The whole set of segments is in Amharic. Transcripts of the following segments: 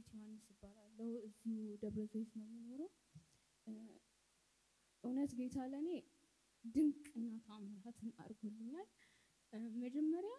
መቤት ዮሐንስ እባላለሁ። እዚሁ ደብረ ዘይት ነው የምኖረው። እ፣ እውነት ጌታ ለእኔ ድንቅና ታምራትን አድርጎልኛል። እ፣ መጀመሪያ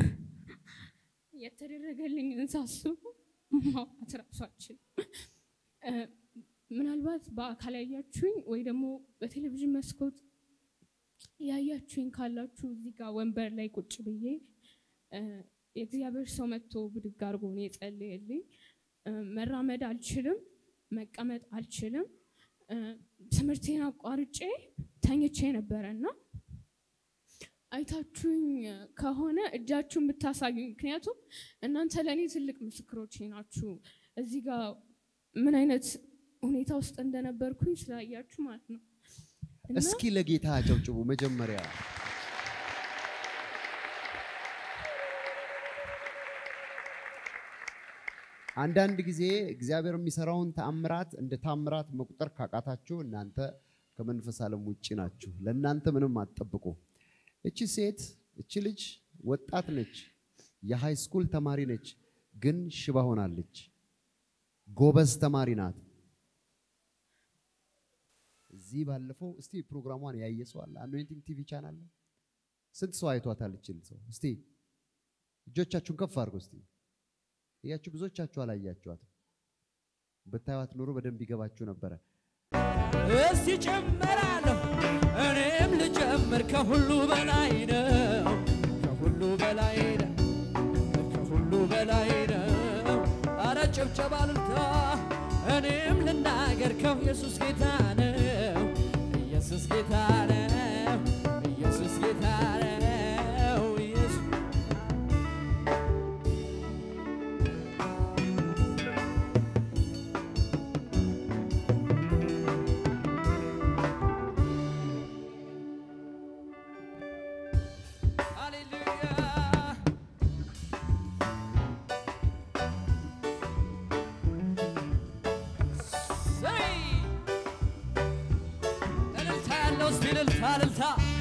የተደረገልኝን ሳስቡ ማውራት እራሱ አልችልም። እ፣ ምናልባት በአካል ያያችሁኝ ወይ ደግሞ በቴሌቪዥን መስኮት ያያችሁኝ ካላችሁ እዚህ ጋር ወንበር ላይ ቁጭ ብዬ እ፣ የእግዚአብሔር ሰው መጥቶ ብድግ አድርጎ ነው የጸለየልኝ። እ፣ መራመድ አልችልም፣ መቀመጥ አልችልም። እ፣ ትምህርቴን አቋርጬ ተኝቼ ነበረ እና አይታችሁኝ ከሆነ እጃችሁን ብታሳዩኝ፣ ምክንያቱም እናንተ ለእኔ ትልቅ ምስክሮቼ ናችሁ። እዚህ ጋር ምን አይነት ሁኔታ ውስጥ እንደነበርኩኝ ስላያችሁ ማለት ነው። እና እስኪ ለጌታ አጨብጭቡ መጀመሪያ። አንዳንድ ጊዜ እግዚአብሔር የሚሰራውን ተአምራት እንደ ታምራት መቁጠር ካቃታችሁ እናንተ ከመንፈስ ዓለም ውጭ ናችሁ። ለእናንተ ምንም አትጠብቁ። እቺ ሴት እቺ ልጅ ወጣት ነች፣ የሃይ ስኩል ተማሪ ነች፣ ግን ሽባ ሆናለች። ጎበዝ ተማሪ ናት። እዚህ ባለፈው እስቲ ፕሮግራሟን ያየ ሰው አለ? አኖይንቲንግ ቲቪ ቻናል ላይ ስንት ሰው አይቷታል? ይችል ሰው እስቲ እጆቻችሁን ከፍ አድርጎ እስቲ እያችሁ ብዙዎቻችሁ አላያችኋትም። ብታዩት ኖሮ በደንብ ይገባችሁ ነበረ። እስቲ ጨምራለሁ እኔም ልጨምር ከሁሉ በላይ ነው ከሁሉ በላይ ነው ከሁሉ በላይ ነው አረ ጭብጨባ ልልታ እኔም ልናገር ከው ኢየሱስ ጌታ ነው ኢየሱስ ጌታ ነው ኢየሱስ ጌታ ነው ኢየሱስ ሃሌሉያ ዘይ እልልታ ያለው እስቲ እልልታ እልልታ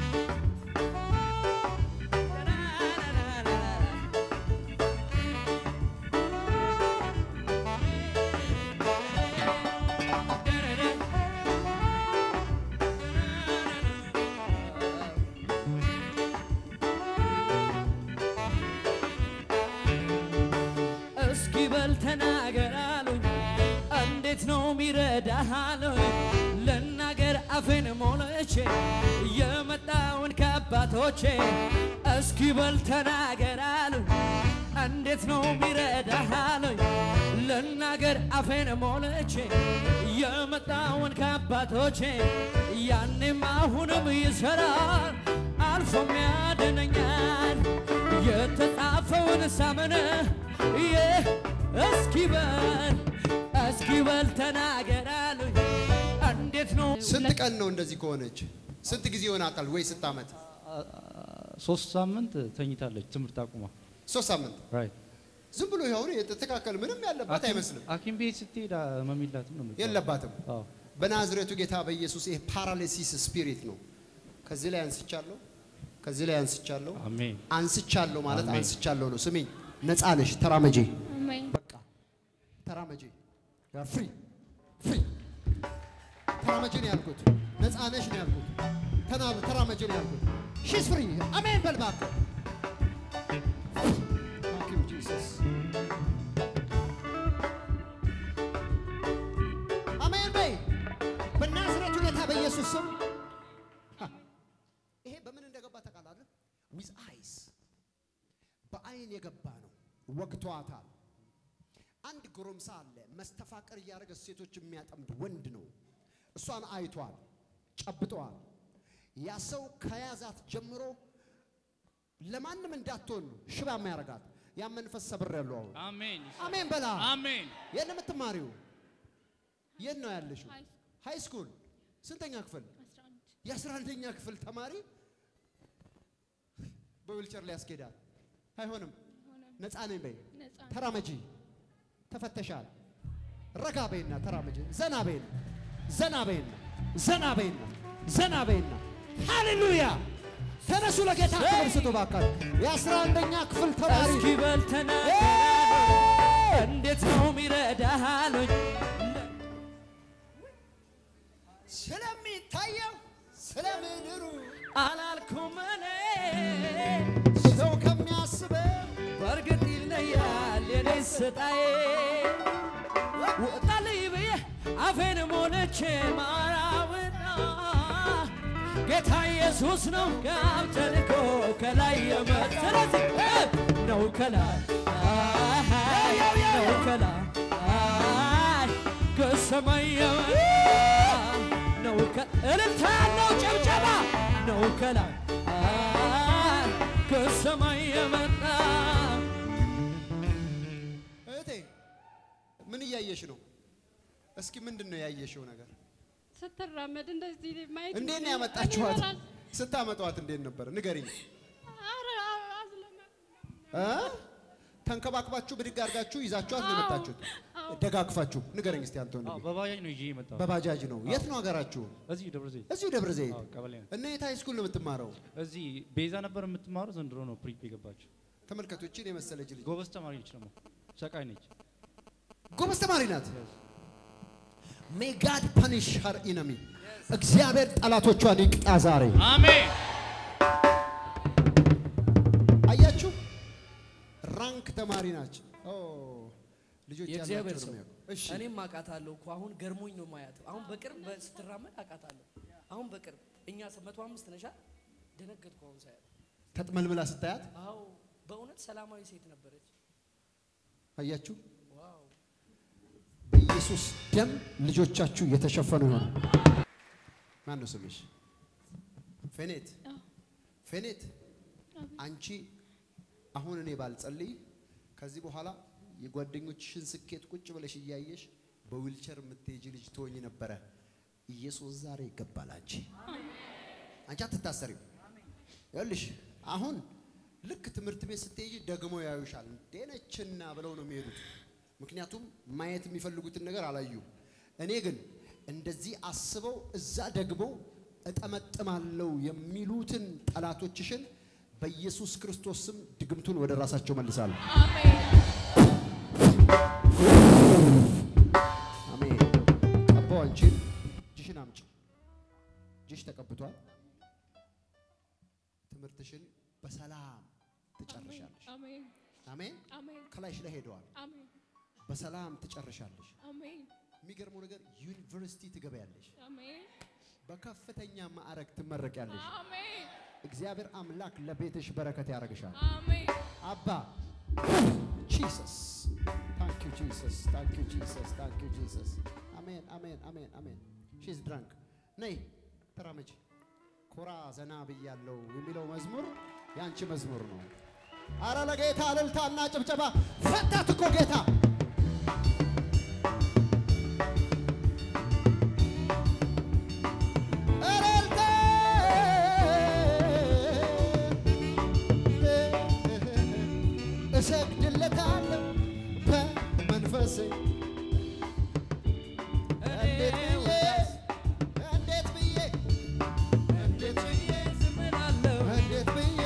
እስኪ በል ተናገር አሉኝ እንዴት ነው ሚረዳህ አሉኝ ልናገር አፌን ሞልቼ የመጣውን ከአባቶቼ እስኪ በል ተናገር አሉኝ እንዴት ነው ሚረዳህ አሉኝ ልናገር አፌን ሞልቼ የመጣውን ከአባቶቼ ያኔም አሁንም ይሰራል አልፎም ያድነኛል የተጻፈውን ሳመነ ይህ እስኪ በል እስኪ በል ተናገር አሉኝ እንዴት ነው ስንት ቀን ነው እንደዚህ ከሆነች? ስንት ጊዜ ይሆናታል? ወይ ስንት ዓመት? ሶስት ሳምንት ተኝታለች ትምህርት አቁማ። ሶስት ሳምንት። ራይት ዝም ብሎ ይኸውን የተስተካከል ምንም ያለባት አይመስልም። ሐኪም ቤት ስትሄድ ህመም የላትም ነው የምትባለው። የለባትም። አዎ በናዝሬቱ ጌታ በኢየሱስ ይሄ ፓራሊሲስ ስፒሪት ነው። ከዚህ ላይ አንስቻለሁ፣ ከዚህ ላይ አንስቻለሁ። አሜን አንስቻለሁ ማለት አሜን። አንስቻለሁ ነው። ስሚኝ፣ ነፃ ነሽ። ተራመጄ፣ አሜን። በቃ ተራመጄ። ያር ፍሪ ፍሪ። ተራመጄ ነው ያልኩት። ነፃ ነሽ ነው ያልኩት። ተና- ተራመጄ ነው ያልኩት። ሺስ ፍሪ። አሜን በል እባክህ። Thank you, Jesus. አሜን በይ በናዝሬቱ ጌታ በኢየሱስ ስም። ሀ፣ ይሄ በምን እንደገባ ታውቃለህ? ዊዝ አይስ በአይን የገባ ነው። ወግቷታል። አንድ ጎረምሳ አለ መስተፋቀር እያደረገ ሴቶች የሚያጠምድ ወንድ ነው። እሷን አይቷል፣ ጨብጠዋል። ያ ሰው ከያዛት ጀምሮ ለማንም እንዳትሆን ነው ሽባ የሚያደርጋት። ያ መንፈስ ሰብር ያለው አሁን አሜን አሜን በላ አሜን የት ነው የምትማሪው? የት ነው ያለሽው? ሃይ ሃይ ስኩል ስንተኛ ክፍል? 11 የአስራ አንደኛ ክፍል ተማሪ በዊልቸር ላይ ያስኬዳል። አይሆንም። ሆነ ነፃ ነኝ በይ። ነፃ ተራመጂ። ተፈተሻል። ረጋ በይና ተራመጂ። ዘና በይና ዘና በይና ዘና በይና ዘና በይና ሃሌሉያ። ተነሱ ለጌታ ክብር ስጡ ባካችሁ። የአስራ አንደኛ ክፍል ተማሪ እስኪ በል ተናገር አሉኝ እንዴት ነው ሚረዳህ ስጣዬ ወጣልኝ ብዬ አፌን ሞልቼ ማራውና ጌታ ኢየሱስ ነው ጋብ ተልኮ ከላይ የመጣ ስለዚህ ነው ከላይ ነው ከላይ ከሰማይ የመጣ ነው ከ- እልልታ ያለው ጨብጨባ ነው ከላይ ከሰማይ የመጣ እህቴ ምን እያየሽ ነው? እስኪ ምንድን ነው ያየሽው ነገር? ስትራመድ እንደዚህ ማየት እንዴት ነው ያመጣችኋት? ስታመጧት እንዴት ነበር? ንገሪኝ። እ? ተንከባክባችሁ ብድግ አድርጋችሁ ይዛችኋት ነው የመጣችሁት? ደጋግፋችሁ ንገረኝ እስቲ አንተ አዎ፣ ወንድሜ። በባጃጅ ነው ይዤ የመጣሁት። በባጃጅ ነው። የት ነው ሀገራችሁ? እዚህ ደብረ ዘይት እዚሁ ደብረ ዘይት። አዎ፣ ቀበሌ ነው። እና የት ሃይ ስኩል ነው የምትማረው? እዚህ ቤዛ ነበር የምትማረው፣ ዘንድሮ ነው ፕሪፕ የገባችው። ተመልከቱ፣ እቺን የመሰለች ልጅ ጎበዝ ተማሪ ነች፣ ደግሞ ሰቃይ ነች። ጎበዝ ተማሪ ናት። ሜይ ጋድ ፐኒሽ ሀር ኢነሚ እግዚአብሔር ጠላቶቿን ይቅጣ ዛሬ። አሜን። አያችሁ፣ ራንክ ተማሪ ናቸው። ኦ ልጆች የእግዚአብሔር ያላቸው ሰው ነው የሚያውቁ። እሺ እኔም አውቃታለሁ እኮ አሁን ገርሞኝ ነው ማያት። አሁን በቅርብ በ- ስትራመድ አውቃታለሁ። አሁን በቅርብ እኛ መቶ አምስት ነሻ ደነገጥኩ አሁን ሳያት። ተጥመልምላ ስታያት አዎ በእውነት ሰላማዊ ሴት ነበረች። አያችሁ፣ ዋው በኢየሱስ ደም ልጆቻችሁ የተሸፈኑ ይሆናል። ማን ነው ስምሽ? ፌኔት አዎ። ፌኔት፣ አቤት። አንቺ አሁን እኔ ባልጸልይ ከዚህ በኋላ የጓደኞችሽን ስኬት ቁጭ ብለሽ እያየሽ በዊልቸር የምትሄጂ ልጅ ትሆኝ ነበረ። ኢየሱስ ዛሬ ይገባል። አንቺ አንቺ አትታሰሪም። ይኸውልሽ አሁን ልክ ትምህርት ቤት ስትሄጂ ደግሞ ያዩሻል። እንዴነችና ብለው ነው የሚሄዱት። ምክንያቱም ማየት የሚፈልጉትን ነገር አላዩም። እኔ ግን እንደዚህ አስበው እዛ ደግሞ እጠመጥማለሁ የሚሉትን ጠላቶችሽን በኢየሱስ ክርስቶስ ስም ድግምቱን ወደ ራሳቸው መልሳለሁ። አሜን አሜን። ቀባው አንቺን እጅሽን አምጪ። እጅሽ ተቀብቷል። ትምህርትሽን በሰላም ትጨርሻለሽ። አሜን አሜን። አሜን ከላይሽ ላይ ሄደዋል። አሜን በሰላም ትጨርሻለሽ። አሜን የሚገርመው ነገር ዩኒቨርሲቲ ትገበያለሽ። አሜን በከፍተኛ ማዕረግ ትመረቂያለሽ። አሜን እግዚአብሔር አምላክ ለቤትሽ በረከት ያደርግሻል። አሜን አባ ጂሰስ ታንክ ዩ ጂሰስ ታንክ ዩ ጂሰስ ታንክ ዩ ጂሰስ አሜን አሜን አሜን አሜን ሺዝ ድራንክ ነይ ተራመጂ ኮራ ዘና ብያለው የሚለው መዝሙር የአንቺ መዝሙር ነው አረ ለጌታ እልልታና ጭብጨባ ፈታት እኮ ጌታ እልልታ እሰግድለታለሁ በመንፈሴ እንዴት ብዬ እንዴት ብዬ እንዴት ብዬ ዝም እላለሁ። እንዴት ብዬ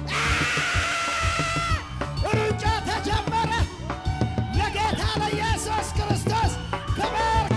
ሩጫ ተጀመረ ለጌታ ለኢየሱስ ክርስቶስ ክብር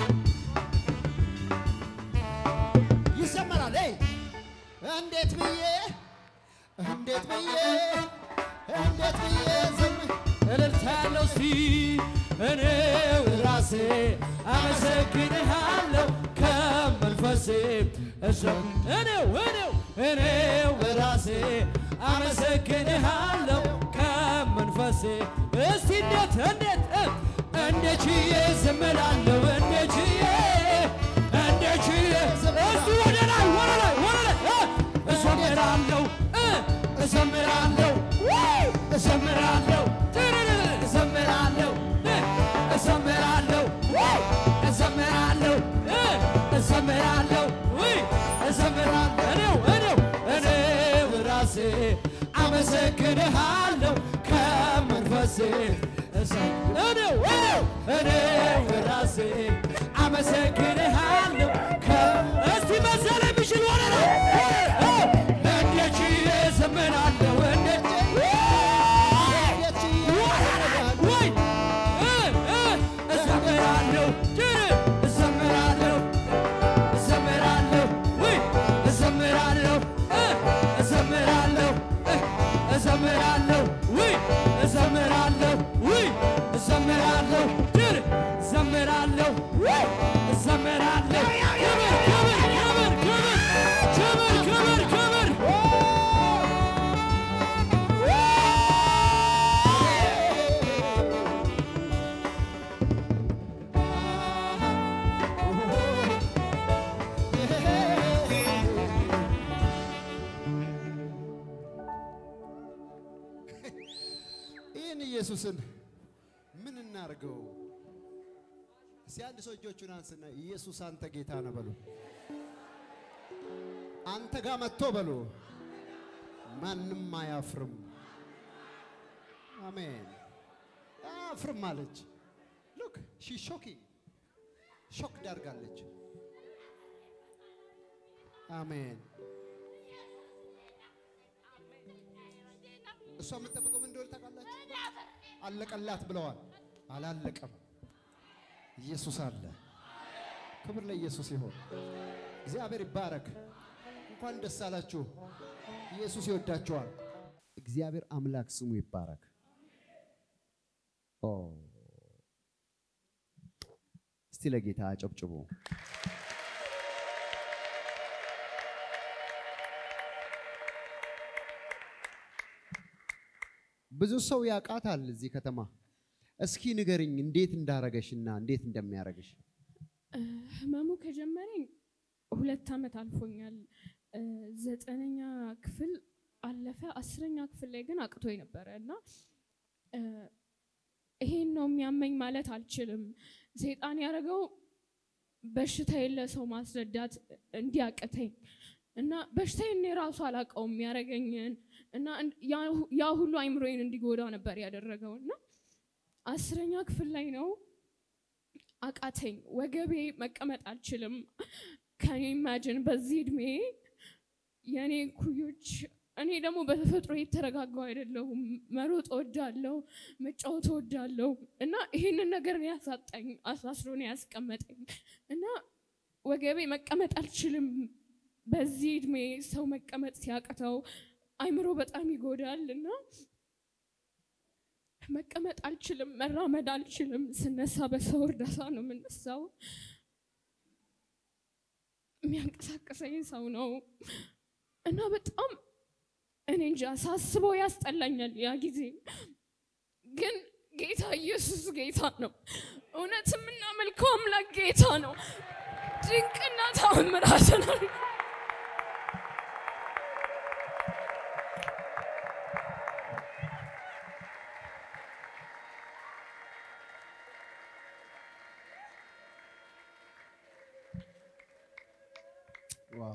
ይዘመራል። ይ እንዴት ብዬ እንዴት ብዬ እንዴት ብዬ ዝም እልልታ ያለው እስቲ እኔው ራሴ አመሰግንሃለሁ ከመንፈሴ እሰም እኔው እኔው እኔው ራሴ አመሰግንሃለሁ ከመንፈሴ እስቲ እንዴት እንዴት እ እንዴት ችዬ ዝም እላለሁ እንዴት ችዬ እንዴት ችዬ እስቲ ወደ ላይ ወደ ላይ ወደ ላይ እ እዘምራለሁ እ እዘምራለሁ ውይ እዘምራለሁ ትርርር እዘምራለሁ እ እዘምራለሁ ውይ እዘምራለሁ እ እዘምራለሁ ውይ እዘምራለሁ እኔው እኔው እኔው ራሴ አመሰግንሃለሁ ከመንፈሴ እዘ- እኔው እኔው እኔው ራሴ አመሰግንሃለሁ ከ እስቲ መሰለ የሚችል ወደ ላይ እንዴት ችዬ እዘምራለሁ እንዴት ወይ እዘምራለሁ ጭር እዘምራለሁ እዘምራለሁ ወይ እዘምራለሁ እዘምራለሁ እዘምራለሁ ወይ እዘምራለሁ ወይ እዘምራለሁ ኢየሱስን ምን እናርገው? እስቲ አንድ ሰው እጆቹን አንስና ኢየሱስ አንተ ጌታ ነህ በሉ። አንተ ጋር መጥቶ በሉ። ማንም አያፍርም። አሜን። አያፍርም አለች። ሉክ ሺ ሾኪንግ ሾክ ዳርጋለች። አሜን። እሷ የምትጠብቀው ምን እንደሆነ ታውቃላችሁ? አለቀላት ብለዋል። አላለቀም። ኢየሱስ አለ። ክብር ለኢየሱስ ይሆን። እግዚአብሔር ይባረክ። እንኳን ደስ አላችሁ። ኢየሱስ ይወዳችኋል። እግዚአብሔር አምላክ ስሙ ይባረክ። ኦ እስቲ ለጌታ አጨብጭቡ። ብዙ ሰው ያውቃታል እዚህ ከተማ። እስኪ ንገርኝ እንዴት እንዳረገሽና እንዴት እንደሚያረግሽ። ህመሙ ከጀመረኝ ሁለት ዓመት አልፎኛል። እ፣ ዘጠነኛ ክፍል አለፈ። አስረኛ ክፍል ላይ ግን አቅቶኝ ነበረ እና እ፣ ይሄን ነው የሚያመኝ ማለት አልችልም። ሰይጣን ያደረገው በሽታ የለ ሰው ማስረዳት እንዲያቅተኝ እና በሽታዬን እኔ ራሱ አላውቀውም ያደረገኝን እና እን- ያ- ያ ሁሉ አይምሮዬን እንዲጎዳ ነበር ያደረገው እና አስረኛ ክፍል ላይ ነው አቃተኝ። ወገቤ መቀመጥ አልችልም። ከኔ ኢማጅን በዚህ እድሜ የእኔ ኩዮች እኔ ደግሞ በተፈጥሮ የተረጋጋው አይደለሁም። መሮጥ እወዳለሁ፣ መጫወት እወዳለሁ እና ይህንን ነገር ነው ያሳጣኝ፣ አሳስሮ ነው ያስቀመጠኝ እና ወገቤ መቀመጥ አልችልም። በዚህ እድሜ ሰው መቀመጥ ሲያቅተው አይምሮ በጣም ይጎዳል እና መቀመጥ አልችልም፣ መራመድ አልችልም። ስነሳ በሰው እርዳታ ነው የምነሳው። የሚያንቀሳቀሰኝ ሰው ነው እና በጣም እኔ እንጃ ሳስበው ያስጠላኛል። ያ ጊዜ ግን ጌታ ኢየሱስ ጌታ ነው። እውነት የምናመልከው አምላክ ጌታ ነው። ድንቅና ተአምራትን አድርጎ ዋው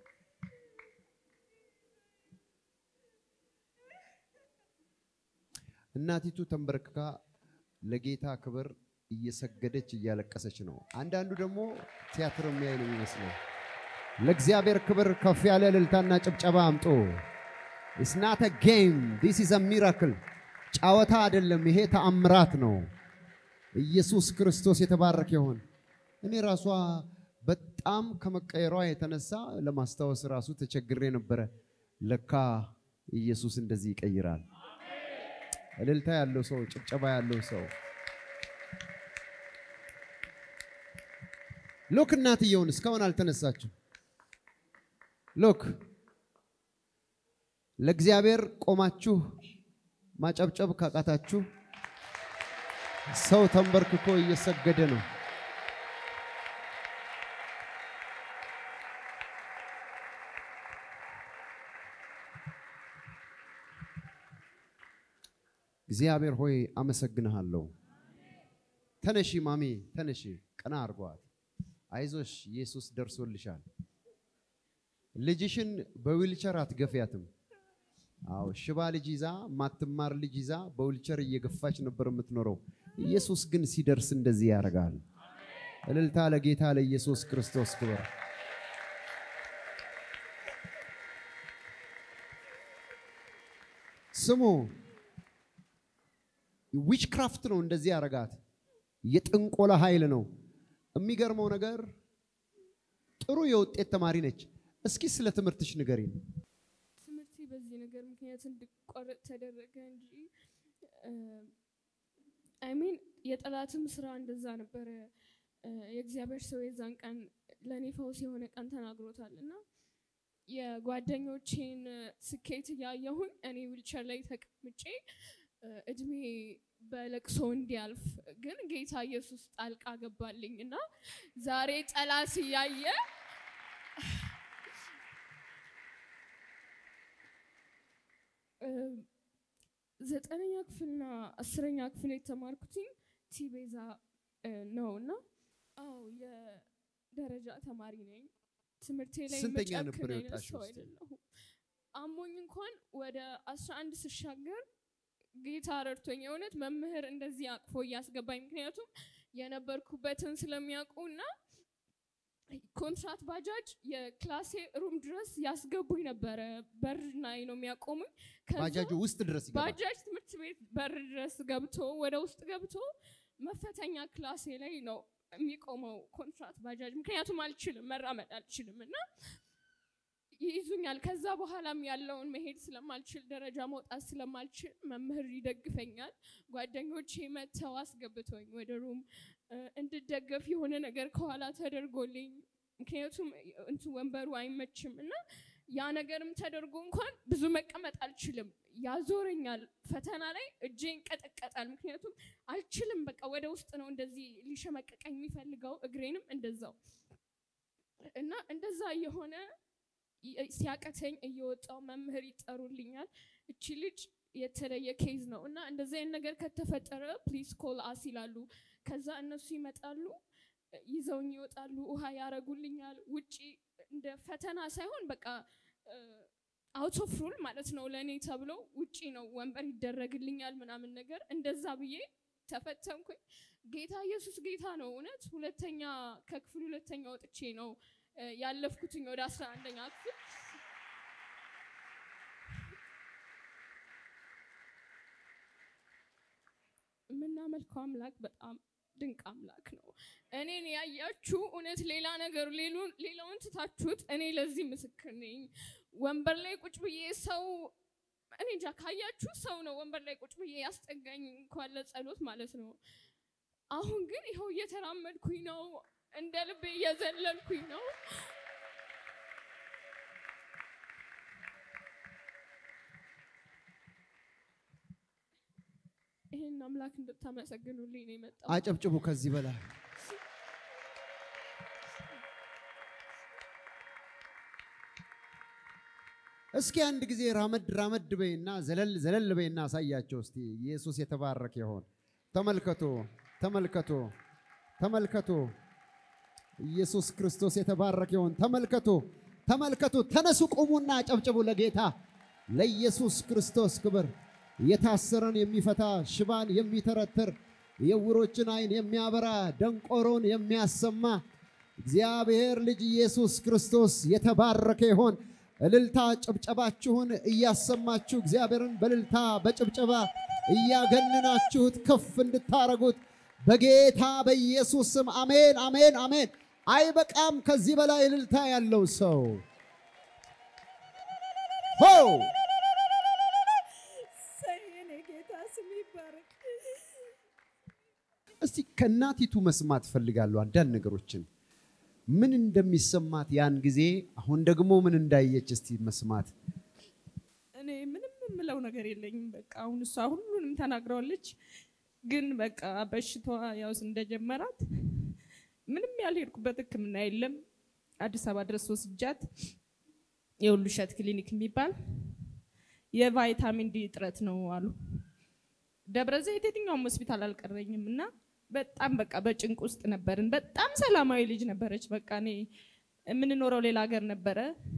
እናቲቱ ተንበርክካ ለጌታ ክብር እየሰገደች እያለቀሰች ነው። አንዳንዱ ደግሞ ቲያትር የሚያይ ነው የሚመስለው። ለእግዚአብሔር ክብር ከፍ ያለ እልልታና ጭብጨባ አምጡ። ኢትስ ናት አ ጌም ዲስ ኢዝ አ ሚራክል። ጨዋታ አይደለም፣ ይሄ ተአምራት ነው። ኢየሱስ ክርስቶስ የተባረከ ይሁን። እኔ ራሷ በጣም ከመቀየሯ የተነሳ ለማስታወስ ራሱ ተቸግሬ ነበረ። ለካ ኢየሱስ እንደዚህ ይቀይራል። እልልታ ያለው ሰው፣ ጭብጨባ ያለው ሰው ሎክ እናትየውን እስካሁን አልተነሳችም። ሎክ ለእግዚአብሔር ቆማችሁ ማጨብጨብ ካቃታችሁ ሰው ተንበርክኮ እየሰገደ ነው። እግዚአብሔር ሆይ አመሰግንሃለሁ። ተነሺ ማሚ ተነሺ፣ ቀና አርጓት። አይዞሽ ኢየሱስ ደርሶልሻል። ልጅሽን በዊልቸር አትገፊያትም። አዎ ሽባ ልጅ ይዛ ማትማር ልጅ ይዛ በዊልቸር እየገፋች ነበር የምትኖረው። ኢየሱስ ግን ሲደርስ እንደዚህ ያደርጋል። እልልታ ለጌታ ለኢየሱስ ክርስቶስ ክብር። ስሙ ዊችክራፍት ነው እንደዚህ ያደርጋት። የጥንቆላ ኃይል ነው። የሚገርመው ነገር ጥሩ የውጤት ተማሪ ነች። እስኪ ስለ ትምህርትሽ ንገሪኝ። ትምህርቴ በዚህ ነገር ምክንያት እንድቋረጥ ተደረገ እንጂ አይሚን የጠላትም ስራ እንደዛ ነበረ። እ፣ የእግዚአብሔር ሰው የዛን ቀን ለእኔ ፈውስ የሆነ ቀን ተናግሮታል እና የጓደኞቼን ስኬት እያየሁኝ እኔ ዊልቸር ላይ ተቀምጬ እ፣ እድሜ በለቅሶ እንዲያልፍ ግን ጌታ ኢየሱስ ጣልቃ ገባልኝ እና ዛሬ ጠላት እያየ እ፣ ዘጠነኛ ክፍልና አስረኛ ክፍል የተማርኩትኝ ቲቤዛ እ፣ ነው እና አዎ የደረጃ ተማሪ ነኝ። ትምህርቴ ላይ ስንተኛ ነበር መጨክን አይነት የወጣሽው ሰው እስቲ? አይደለሁም። አሞኝ እንኳን ወደ አስራ አንድ ስሻገር ጌታ ረድቶኝ የእውነት መምህር እንደዚህ አቅፎ እያስገባኝ ምክንያቱም የነበርኩበትን ስለሚያውቁ እና ኮንትራት ባጃጅ የክላሴ ሩም ድረስ ያስገቡኝ ነበረ። በር ላይ ነው የሚያቆሙኝ። ከዛ ባጃጁ ውስጥ ድረስ ይገባል። ባጃጅ ትምህርት ቤት በር ድረስ ገብቶ ወደ ውስጥ ገብቶ መፈተኛ ክላሴ ላይ ነው የሚቆመው ኮንትራት ባጃጅ። ምክንያቱም አልችልም መራመድ አልችልም እና ይይዙኛል። ከዛ በኋላም ያለውን መሄድ ስለማልችል ደረጃ መውጣት ስለማልችል መምህር ይደግፈኛል። ጓደኞቼ መጥተው አስገብቶኝ ወደ ሩም እ፣ እንድደገፍ የሆነ ነገር ከኋላ ተደርጎልኝ ምክንያቱም እንቱ ወንበሩ አይመችም እና ያ ነገርም ተደርጎ እንኳን ብዙ መቀመጥ አልችልም፣ ያዞረኛል። ፈተና ላይ እጄ ይንቀጠቀጣል። ምክንያቱም አልችልም፣ በቃ ወደ ውስጥ ነው እንደዚህ ሊሸመቀቀኝ የሚፈልገው፣ እግሬንም እንደዛው እና እንደዛ የሆነ ሲያቀተኝ እየወጣው መምህር ይጠሩልኛል። እቺ ልጅ የተለየ ኬዝ ነው እና እንደዚህ አይነት ነገር ከተፈጠረ ፕሊዝ ኮል አስ ይላሉ። ከዛ እነሱ ይመጣሉ፣ ይዘውኝ ይወጣሉ፣ ውሃ ያረጉልኛል። ውጪ እንደ ፈተና ሳይሆን በቃ አውት ኦፍ ሩል ማለት ነው ለእኔ ተብሎ ውጪ ነው ወንበር ይደረግልኛል ምናምን ነገር እንደዛ ብዬ ተፈተንኩኝ። ጌታ ኢየሱስ ጌታ ነው። እውነት ሁለተኛ ከክፍል ሁለተኛ ወጥቼ ነው እ፣ ያለፍኩትኝ ወደ አስራ አንደኛ ክፍል የምናመልከው አምላክ በጣም ድንቅ አምላክ ነው። እኔን ያያችሁ እውነት ሌላ ነገር ሌሉን- ሌላውን ትታችሁት እኔ ለዚህ ምስክር ነኝ። ወንበር ላይ ቁጭ ብዬ ሰው እኔ እንጃ ካያችሁ ሰው ነው ወንበር ላይ ቁጭ ብዬ ያስጠጋኝ እንኳን ለጸሎት ማለት ነው። አሁን ግን ይኸው እየተራመድኩኝ ነው፣ እንደ ልቤ እየዘለልኩኝ ነው። ይህን አምላክ እንድታመሰግኑልኝ ነው የመጣው። አጨብጭቡ ከዚህ በላይ እስኪ አንድ ጊዜ ራመድ ራመድ በይና ዘለል ዘለል በይና አሳያቸው እስቲ። ኢየሱስ የተባረከ ይሆን። ተመልከቱ፣ ተመልከቱ፣ ተመልከቱ። ኢየሱስ ክርስቶስ የተባረከ ይሆን። ተመልከቱ፣ ተመልከቱ። ተነሱ፣ ቁሙና አጨብጭቡ ለጌታ ለኢየሱስ ክርስቶስ ክብር። የታሰረን የሚፈታ ሽባን የሚተረትር የዕውሮችን ዓይን የሚያበራ ደንቆሮን የሚያሰማ እግዚአብሔር ልጅ ኢየሱስ ክርስቶስ የተባረከ ይሆን። እልልታ ጭብጨባችሁን እያሰማችሁ እግዚአብሔርን በእልልታ በጭብጨባ እያገነናችሁት ከፍ እንድታረጉት በጌታ በኢየሱስ ስም አሜን፣ አሜን፣ አሜን። አይበቃም ከዚህ በላይ እልልታ ያለው ሰው ሆ የኔ ጌታ ስም ይባረክ። እስቲ ከእናቲቱ መስማት ፈልጋለሁ አንዳንድ ነገሮችን ምን እንደሚሰማት ያን ጊዜ፣ አሁን ደግሞ ምን እንዳየች እስቲ መስማት። እኔ ምንም የምለው ነገር የለኝም። በቃ አሁን እሷ ሁሉንም ተናግረዋለች። ግን በቃ በሽታዋ ያው እንደጀመራት ምንም ያልሄድኩበት ሕክምና የለም። አዲስ አበባ ድረስ ወስጃት የሁሉ እሸት ክሊኒክ የሚባል የቫይታሚን ዲ እጥረት ነው አሉ። ደብረ ዘይት የትኛውም ሆስፒታል አልቀረኝም እና በጣም በቃ በጭንቅ ውስጥ ነበርን። በጣም ሰላማዊ ልጅ ነበረች። በቃ እኔ የምንኖረው ሌላ ሀገር ነበረ።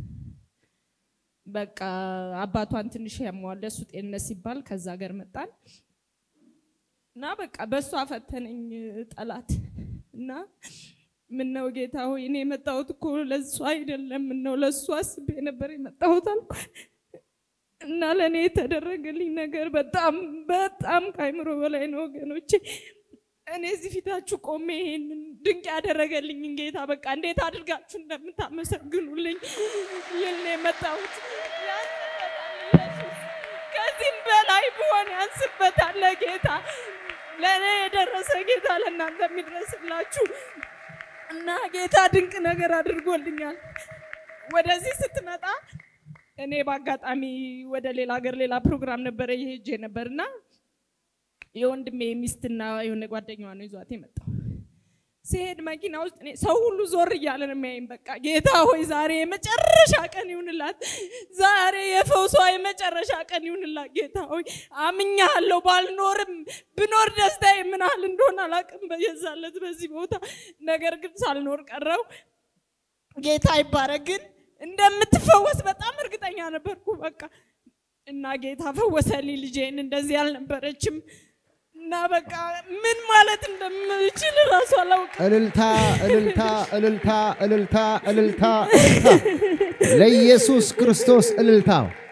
በቃ አባቷን ትንሽ ያመዋል ለእሱ ጤንነት ሲባል ከዛ ሀገር መጣን እና በቃ በእሷ ፈተነኝ ጠላት እና ምነው ጌታ ሆይ እኔ የመጣሁት እኮ ለእሱ አይደለም፣ ምነው ለእሱ አስቤ ነበር የመጣሁት አልኩ እና ለእኔ የተደረገልኝ ነገር በጣም በጣም ከአይምሮ በላይ ነው ወገኖቼ። እኔ እዚህ ፊታችሁ ቆሜ ይሄንን ድንቅ ያደረገልኝን ጌታ በቃ እንዴት አድርጋችሁ እንደምታመሰግኑልኝ ይህን ነው የመጣሁት። ያንስበታል ኢየሱስ። ከዚህም በላይ ብሆን ያንስበታል ለጌታ ለእኔ የደረሰ ጌታ ለእናንተ የሚድረስላችሁ እና ጌታ ድንቅ ነገር አድርጎልኛል። ወደዚህ ስትመጣ እኔ በአጋጣሚ ወደ ሌላ ሀገር ሌላ ፕሮግራም ነበረ የሄጄ ነበርና የወንድሜ ሚስትና የሆነ ጓደኛዋ ነው ይዟት የመጣው ሲሄድ መኪና ውስጥ እኔ ሰው ሁሉ ዞር እያለ ነው የሚያይኝ። በቃ ጌታ ሆይ ዛሬ የመጨረሻ ቀን ይሁንላት፣ ዛሬ የፈውሷ የመጨረሻ ቀን ይሁንላት። ጌታ ሆይ አምኛለሁ። ባልኖርም ብኖር ደስታዬ ምን ያህል እንደሆነ አላውቅም በየዛለት በዚህ ቦታ። ነገር ግን ሳልኖር ቀረው። ጌታ ይባረክ። ግን እንደምትፈወስ በጣም እርግጠኛ ነበርኩ። በቃ እና ጌታ ፈወሰልኝ። ልጄን እንደዚህ አልነበረችም እና በቃ ምን ማለት እንደምችል እራሱ አላውቅም። እልልታ እልልታ እልልታ እልልታ እልልታ እልልታ ለኢየሱስ ክርስቶስ እልልታ።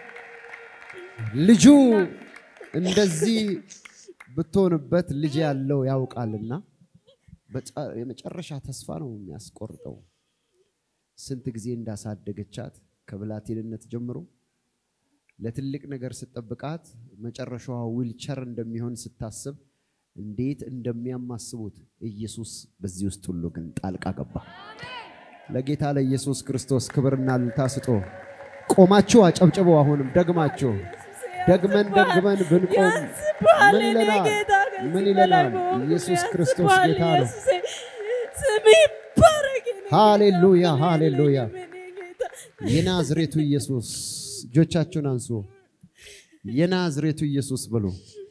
ልጁ እንደዚህ ብትሆንበት ልጅ ያለው ያውቃልና በጫ- የመጨረሻ ተስፋ ነው የሚያስቆርጠው። ስንት ጊዜ እንዳሳደገቻት ከብላቴንነት ጀምሮ ለትልቅ ነገር ስትጠብቃት መጨረሻዋ ዊልቸር እንደሚሆን ስታስብ እንዴት እንደሚያማስቡት ኢየሱስ በዚህ ውስጥ ሁሉ ግን ጣልቃ ገባ። ለጌታ ለኢየሱስ ክርስቶስ ክብርና እልልታ ስጦ። ቆማችሁ አጨብጭቡ። አሁንም ደግማችሁ ደግመን ደግመን ብንቆም ያንስብሃል ምን የኔ ይለናል? ጌታ፣ ከዚህ ምን በላይ ይለናል? በሆንኩ ኢየሱስ ክርስቶስ ያንስብሃል ጌታ ነው። ኢየሱሴ። ስም ይባረክ የኔ ጌታ፣ ሃሌሉያ፣ ምን ሃሌሉያ። የለኝም የኔ ጌታ። የናዝሬቱ ኢየሱስ እጆቻችሁን አንሱ። የናዝሬቱ ኢየሱስ ብሎ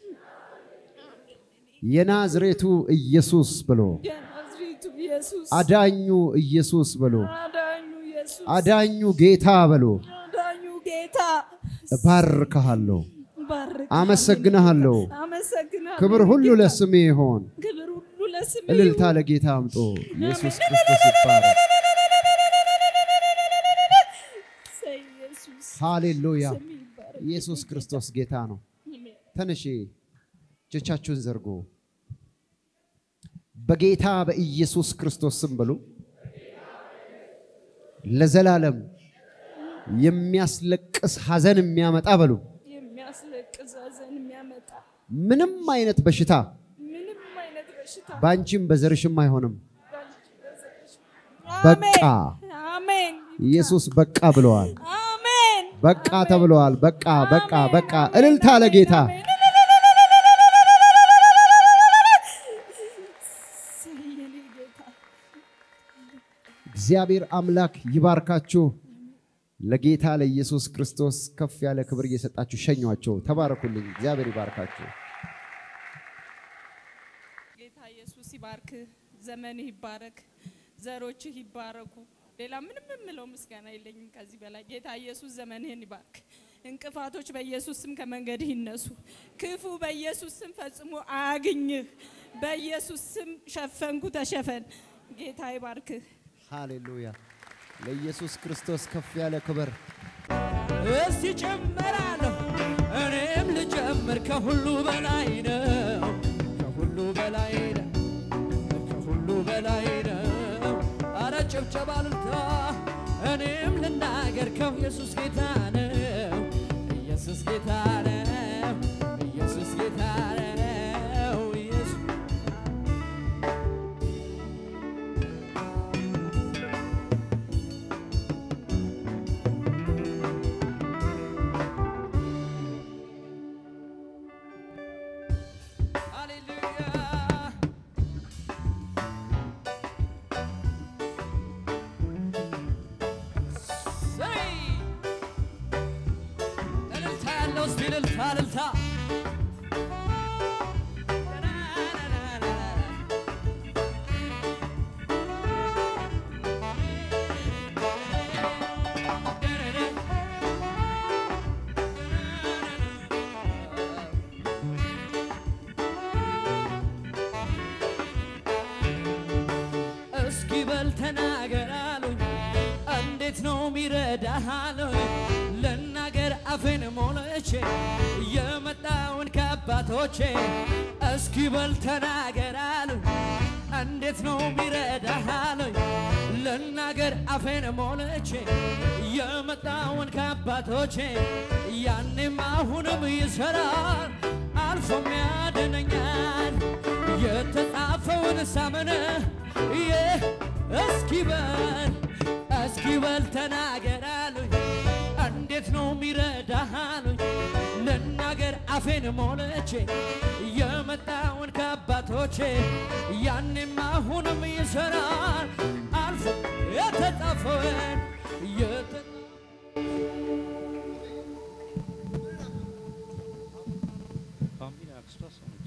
የናዝሬቱ ኢየሱስ ብሎ የናዝሬቱ ኢየሱስ አዳኙ ኢየሱስ ብሎ አዳኙ ኢየሱስ አዳኙ ጌታ ብሎ አዳኙ ጌታ እባርክሃለሁ፣ ባርክ አመሰግንሃለሁ። አመሰግናለሁ። ክብር ሁሉ ለስሜ ይሆን። ክብር ሁሉ ለስም እልልታ ለጌታ አምጦ ኢየሱስ ክርስቶስ ይባረክ። ኢየሱስ ሃሌሉያ። ስም ይባረክ። ኢየሱስ ክርስቶስ ጌታ ነው። ተነሺ፣ እጆቻችሁን ዘርጉ። በጌታ በኢየሱስ ክርስቶስ ስም በሉ። ለዘላለም የሚያስለቅስ ሐዘን የሚያመጣ በሉ። የሚያስለቅስ ሐዘን የሚያመጣ ምንም አይነት በሽታ ምንም አይነት በሽታ በአንቺም በዘርሽም አይሆንም። በቃ አሜን ኢየሱስ በቃ ብለዋል። አሜን በቃ ተብለዋል። በቃ በቃ በቃ። እልልታ ለጌታ የኔ ጌታ እግዚአብሔር አምላክ ይባርካችሁ። ለጌታ ለኢየሱስ ክርስቶስ ከፍ ያለ ክብር እየሰጣችሁ ሸኟቸው። ተባረኩልኝ። እግዚአብሔር ይባርካችሁ። ጌታ ኢየሱስ ይባርክ፣ ዘመንህ ይባረክ፣ ዘሮችህ ይባረኩ። ሌላ ምንም የምለው ምስጋና የለኝም ከዚህ በላይ። ጌታ ኢየሱስ ዘመንህን ይባርክ። እንቅፋቶች በኢየሱስ ስም ከመንገድህ ይነሱ። ክፉ በኢየሱስ ስም ፈጽሞ አያግኝህ። በኢየሱስ ስም ሸፈንኩ፣ ተሸፈን። ጌታ ይባርክህ። ሃሌሉያ። ለኢየሱስ ክርስቶስ ከፍ ያለ ክብር እስቲ ጨምራለሁ እኔም ልጨምር ከሁሉ በላይ ነው ከሁሉ በላይ ነው ከሁሉ በላይ ነው አረ ጭብጨባ ልልታ እኔም ልናገር ከው ኢየሱስ ጌታ ነው ኢየሱስ ጌታ ነው ኢየሱስ ጌታ ነው ኢየሱስ ሃሌሉያ ሰይ እልልታ ያለው እስቲ እልልታ እልልታ እስኪ በል ተናገር አሉኝ እንዴት ነው ሚረዳህ አሉኝ ልናገር አፌን ሞልቼ የመጣውን ከአባቶቼ እስኪ በል ተናገር አሉኝ እንዴት ነው ሚረዳህ አሉኝ ልናገር አፌን ሞልቼ የመጣውን ከአባቶቼ ያኔም አሁንም ይሰራል አልፎም ያድነኛል የተጻፈውን ሳምን ይህ እስኪ በል እስኪ በል ተናገር አሉኝ እንዴት ነው ሚረዳህ አሉኝ ልናገር አፌን ሞልቼ የመጣውን ከአባቶቼ ያኔም አሁንም ይሰራል አልፎ የተጻፈውን የተ- ፋሚሊ አክስቷ እሷ ነች።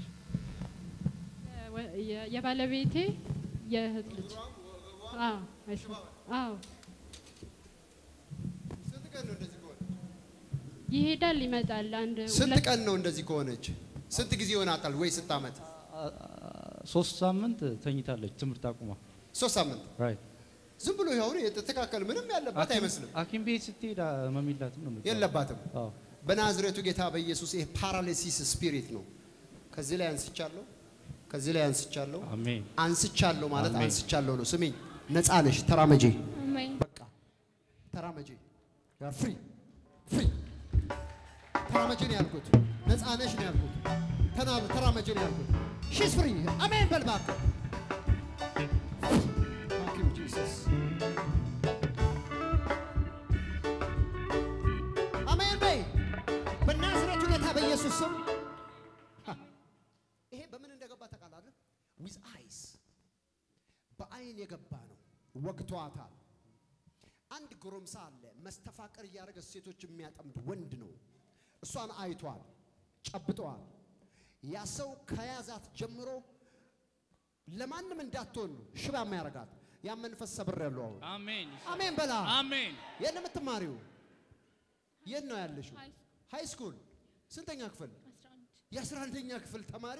የ- የባለቤቴ የእህት ልጅ አዎ አይሽ አዎ ስንት ቀን ነው እንደዚህ ከሆነ? ይሄዳል ይመጣል። አንድ ስንት ሁለት ቀን ነው እንደዚህ ከሆነች? ስንት ጊዜ ይሆናታል? ወይ ስንት ዓመት? አ- አ- ሶስት ሳምንት ተኝታለች ትምህርት አቁማ። ሶስት ሳምንት። ራይት ዝም ብሎ ይኸውን የተስተካከለ ምንም ያለባት አይመስልም። ሐኪም ቤት ስትሄድ ህመም የላትም ነው የምትባለው። የለባትም። አዎ በናዝሬቱ ጌታ በኢየሱስ ይሄ ፓራሊሲስ ስፒሪት ነው። ከዚህ ላይ አንስቻለሁ፣ ከዚህ ላይ አንስቻለሁ። አሜን አንስቻለሁ ማለት አሜን። አንስቻለሁ ነው። ስሚኝ፣ ነፃ ነሽ። ተራመጂ፣ አሜን በቃ ተራመጂ። ፍሪ ፍሪ ተራመጂ ነው ያልኩት። ነፃ ነሽ ነው ያልኩት። ተናብ ተራመጂ ነው ያልኩት። ሺስ ፍሪ አሜን በል እባክህ። Thank you, Jesus. አሜን በይ በናዝሬቱ ጌታ በኢየሱስ ስም። ሀ፣ ይሄ በምን እንደገባ ታውቃለህ? ዊዝ አይስ በአይን የገባ ነው። ወግቷታል። አንድ ጎረምሳ አለ መስተፋቀር እያደረገ ሴቶች የሚያጠምድ ወንድ ነው። እሷን አይቷል፣ ጨብጠዋል። ያ ሰው ከያዛት ጀምሮ ለማንም እንዳትሆን ነው ሽባ የሚያደርጋት። ያ መንፈስ ሰብሬያለሁ አሁን። አሜን አሜን በላ። አሜን የት ነው የምትማሪው? የት ነው ያለሽው? ሃይ ሃይ ስኩል ስንተኛ ክፍል? 11 የአስራ አንደኛ ክፍል ተማሪ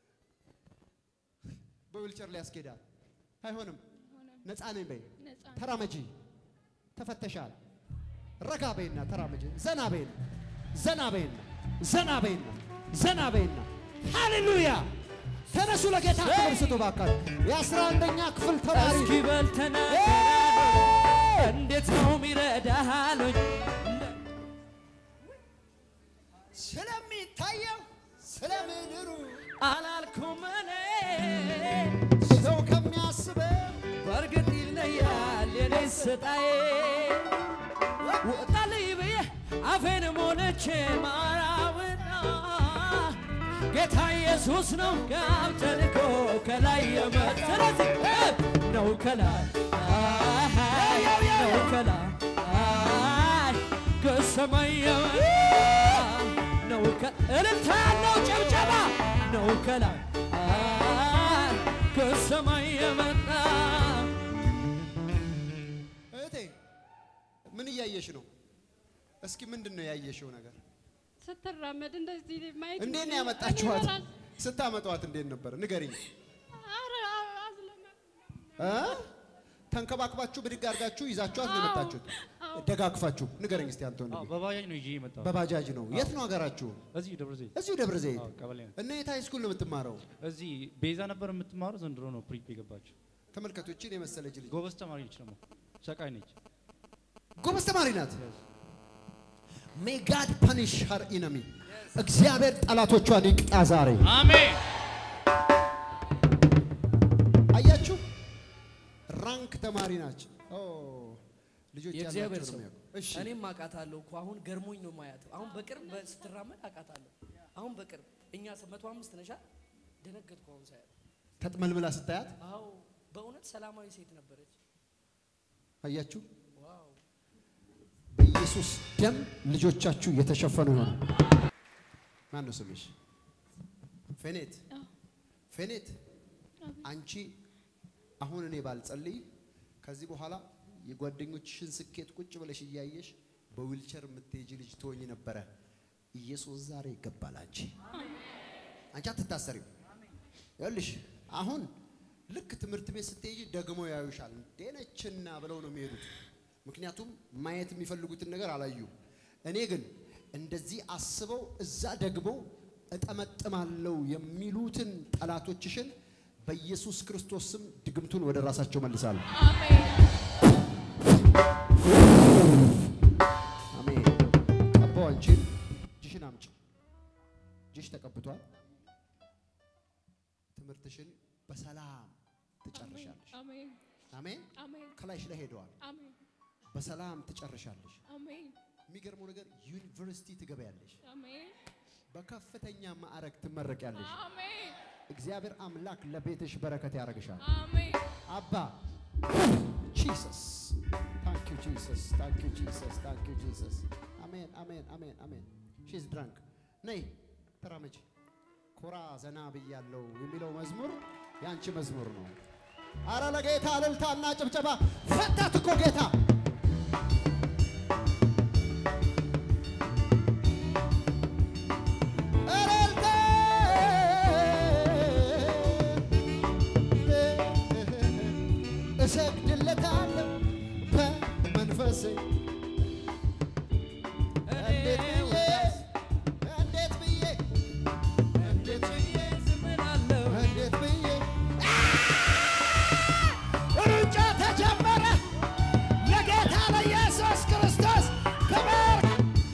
በዊልቸር ላይ ያስኬዳል። አይሆንም። ነፃ ነኝ በይ። ነፃ ተራመጂ። ተፈተሻል። ረጋ በይና ተራመጂ። ዘና በይና ዘና በይና ዘና በይና ዘና በይና ሃሌሉያ። ተነሱ ለጌታ ክብር ስጡ ባካችሁ። የአስራ አንደኛ ክፍል ተማሪ እስኪ በል ተናገር እንዴት ነው ሚረዳህ አሉኝ ስለሚታየው ስለ ምድሩ አላልኩም እኔ ሰው ከሚያስበው በእርግጥ ይለያል የኔ ስጣዬ ወጣልኝ ብዬ አፌን ሞልቼ ማራውና ጌታ ኢየሱስ ነው ጋብ ተልኮ ከላይ የመጣ ስለዚህ እ ነው ከላይ አይ ነው ከላይ አይ ከሰማይ የመጣ ነው ከ- እልልታ ያለው ጭብጨባ ነው ከላይ አይ ከሰማይ የመጣ እህቴ ምን እያየሽ ነው? እስኪ ምንድን ነው ያየሽው ነገር? ስትራመድ እንደዚህ ማየት እንዴት ነው እኔ ያመጣችኋት? ራስ- ስታመጧት እንዴት ነበር? ንገሪኝ። ኧረ አዝለመ- እ? ተንከባክባችሁ ብድግ አድርጋችሁ ይዛችኋት ነው አዎ፣ የመጣችሁት? አዎ። ደጋግፋችሁ ንገረኝ እስቲ አንተ አዎ ወንድሜ። በባጃጅ ነው ይዤ የመጣሁት። በባጃጅ ነው። የት ነው ሀገራችሁ? እዚህ ደብረ ዘይት እዚሁ ደብረ ዘይት። አዎ ቀበሌ ነው። እና የት ሃይ ስኩል ነው የምትማረው? እዚህ ቤዛ ነበር የምትማረው፣ ዘንድሮ ነው ፕሪፕ የገባችው። ተመልከቱ፣ እቺን የመሰለች ልጅ ጎበዝ ተማሪ ነች፣ ደግሞ ሰቃይ ነች። ጎበዝ ተማሪ ናት። ሜይ ጋድ ፐኒሽ ሀር ኢነሚ እግዚአብሔር ጠላቶቿን ይቅጣ ዛሬ። አሜን አያችሁ፣ ራንክ ተማሪ ናቸው። ኦ ልጆች የእግዚአብሔር ያላቸው ሰው ነው የሚያውቁ። እሺ እኔም አውቃታለሁ እኮ አሁን ገርሞኝ ነው ማያት። አሁን በቅርብ በ- ስትራመድ አውቃታለሁ። አሁን በቅርብ እኛ ሰ- መቶ አምስት ነሻ ደነገጥኩ አሁን ሳያት። ተጥመልምላ ስታያት አዎ በእውነት ሰላማዊ ሴት ነበረች። አያችሁ፣ ዋው በኢየሱስ ደም ልጆቻችሁ የተሸፈኑ ይሆኑ። ማን ነው ስምሽ? ፌኔት አዎ። ፌኔት፣ አቤት። አንቺ አሁን እኔ ባልጸልይ ከዚህ በኋላ የጓደኞችሽን ስኬት ቁጭ ብለሽ እያየሽ በዊልቸር የምትሄጂ ልጅ ትሆኚ ነበረ። ኢየሱስ ዛሬ ይገባል። አንቺ አንቺ አትታሰሪም። ይኸውልሽ አሁን ልክ ትምህርት ቤት ስትሄጂ ደግሞ ያዩሻል። እንዴነችና ብለው ነው የሚሄዱት። ምክንያቱም ማየት የሚፈልጉትን ነገር አላዩ። እኔ ግን እንደዚህ አስበው እዛ ደግሞ እጠመጥማለሁ የሚሉትን ጠላቶችሽን በኢየሱስ ክርስቶስ ስም ድግምቱን ወደ ራሳቸው መልሳለሁ። አሜን አሜን። ቀባው አንቺን እጅሽን አምጪ። እጅሽ ተቀብቷል። ትምህርትሽን በሰላም ትጨርሻለሽ። አሜን አሜን። አሜን ከላይሽ ላይ ሄደዋል። አሜን በሰላም ትጨርሻለሽ። አሜን የሚገርመው ነገር ዩኒቨርሲቲ ትገበያለሽ። አሜን በከፍተኛ ማዕረግ ትመረቂያለሽ። አሜን እግዚአብሔር አምላክ ለቤትሽ በረከት ያደርግሻል። አሜን አባ ጂሰስ ታንክ ዩ ጂሰስ ታንክ ዩ ጂሰስ ታንክ ዩ ጂሰስ አሜን አሜን አሜን አሜን ሺዝ ድራንክ ነይ ተራመጂ ኮራ ዘና ብያለው የሚለው መዝሙር ያንቺ መዝሙር ነው አረ ለጌታ እልልታና ጭብጨባ ፈታት እኮ ጌታ እልልታ እሰግድለታለሁ በመንፈሴ እንዴት ብዬ እንዴት ብዬ እንዴት ብዬ እንዴት ብዬ ሩጫ ተጀመረ ለጌታ ለኢየሱስ ክርስቶስ ክብር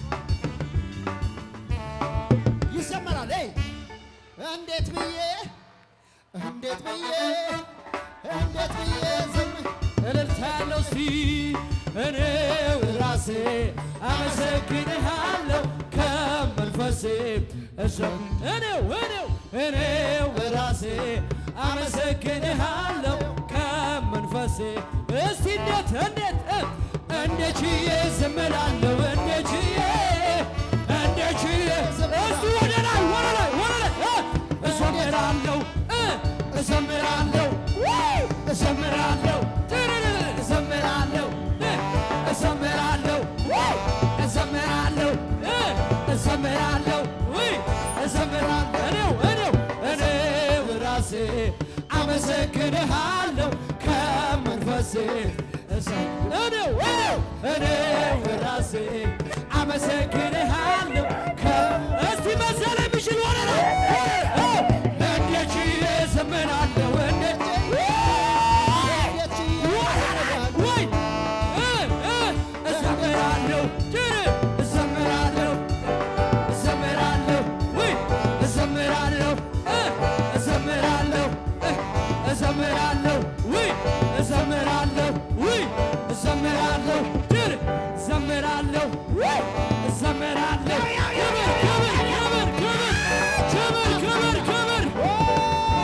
ይዘመራል። ይ እንዴት ብዬ እንዴት ብዬ እንዴት ብዬ ዝም እልልታ ያለው ሲ እኔው ራሴ አመሰግንሃለሁ ከመንፈሴ እሰም እኔው እኔው እኔው ራሴ አመሰግንሃለሁ ከመንፈሴ እስቲ እንዴት እንዴት እ እንዴት ችዬ ዝም እላለሁ እንዴት ችዬ እንዴት ችዬ እስቲ ወደ ላይ ወደ ላይ ወደ ላይ እ እዘምራለሁ እ እዘምራለሁ ውይ እዘምራለሁ ትርርር እዘምራለሁ እ እዘምራለሁ ውይ እዘምራለሁ እ እዘምራለሁ ውይ እዘምራለሁ እኔው እኔው እኔው ራሴ አመሰግንሃለሁ ከመንፈሴ እሰ- እኔው እኔው እኔው ራሴ አመሰግንሃለሁ ከ- እስቲ መሰለ የሚችል ወደ ላይ እ እንዴት ችዬ እዘምራለሁ እንዴት እንዴት ችዬ ወይ እ እ እዘምራለሁ ጭር እዘምራለሁ እዘምራለሁ ወይ እዘምራለሁ እ እዘምራለሁ እ እዘምራለሁ ወይ እዘምራለሁ ወይ እዘምራለሁ ጭር እዘምራለሁ ወይ እዘምራለሁ ክብር ክብር ክብር ክብር ክብር ክብር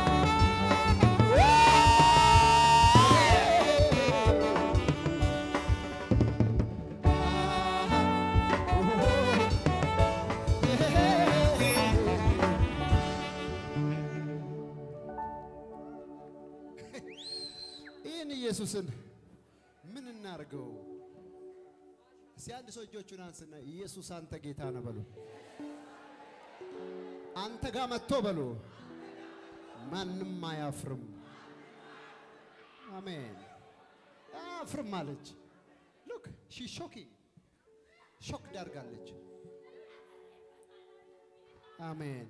ይህን ኢየሱስን ምን እናርገው? እስቲ አንድ ሰው እጆቹን አንስና ኢየሱስ አንተ ጌታ ነህ በሉ። አንተ ጋር መጥቶ በሉ። ማንም አያፍርም። አሜን። አያፍርም አለች። ሉክ ሺ ሾኪንግ ሾክ ዳርጋለች። አሜን።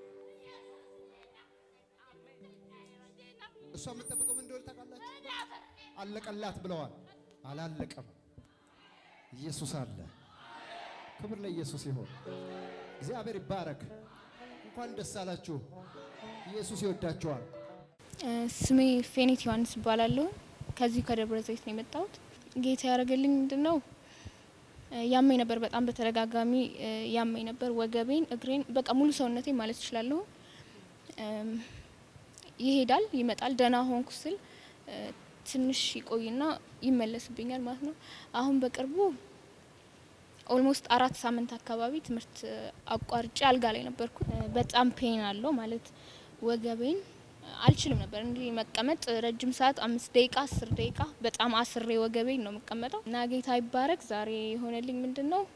እሷ የምትጠብቀው ምን እንደሆነ ታውቃላችሁ? አለቀላት ብለዋል። አላለቀም። ኢየሱስ አለ። ክብር ለኢየሱስ ይሆን። እግዚአብሔር ይባረክ። እንኳን ደስ አላችሁ። ኢየሱስ ይወዳችኋል። ስሜ ፌኒት ዮሐንስ እባላለሁ። ከዚሁ ከደብረ ዘይት ነው የመጣሁት። ጌታ ያደረገልኝ ምንድን ነው? እ ያመኝ ነበር፣ በጣም በተደጋጋሚ እ ያመኝ ነበር፣ ወገቤን፣ እግሬን፣ በቃ ሙሉ ሰውነቴ ማለት እችላለሁ። እም፣ ይሄዳል፣ ይመጣል። ደህና ሆንኩ ስል እ ትንሽ ይቆይና ይመለስብኛል ማለት ነው። አሁን በቅርቡ ኦልሞስት አራት ሳምንት አካባቢ ትምህርት እ አቋርጬ አልጋ ላይ ነበርኩ። እ በጣም ፔን አለው ማለት ወገቤን አልችልም ነበር እንዲህ መቀመጥ ረጅም ሰዓት አምስት ደቂቃ አስር ደቂቃ በጣም አስሬ ወገቤን ነው የምቀመጠው እና ጌታ ይባረክ። ዛሬ የሆነልኝ ምንድን ነው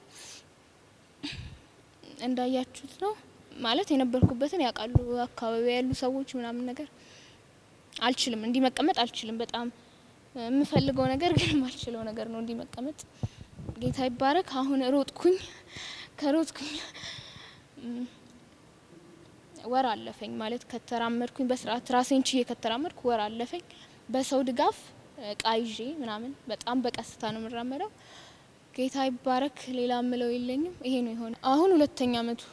እንዳያችሁት ነው ማለት የነበርኩበትን ያውቃሉ አካባቢ ያሉ ሰዎች ምናምን ነገር አልችልም፣ እንዲህ መቀመጥ አልችልም። በጣም የምፈልገው ነገር ግን የማልችለው ነገር ነው እንዲህ መቀመጥ። ጌታ ይባረክ። አሁን ሮጥኩኝ፣ ከሮጥኩኝ ም፣ ወር አለፈኝ ማለት ከተራመድኩኝ በስርዓት ራሴን ችዬ ከተራመድኩ ወር አለፈኝ። በሰው ድጋፍ እቃ ይዤ ምናምን በጣም በቀስታ ነው የምራመደው። ጌታ ይባረክ። ሌላ ምለው የለኝም። ይሄ ነው የሆነ አሁን ሁለተኛ አመቱ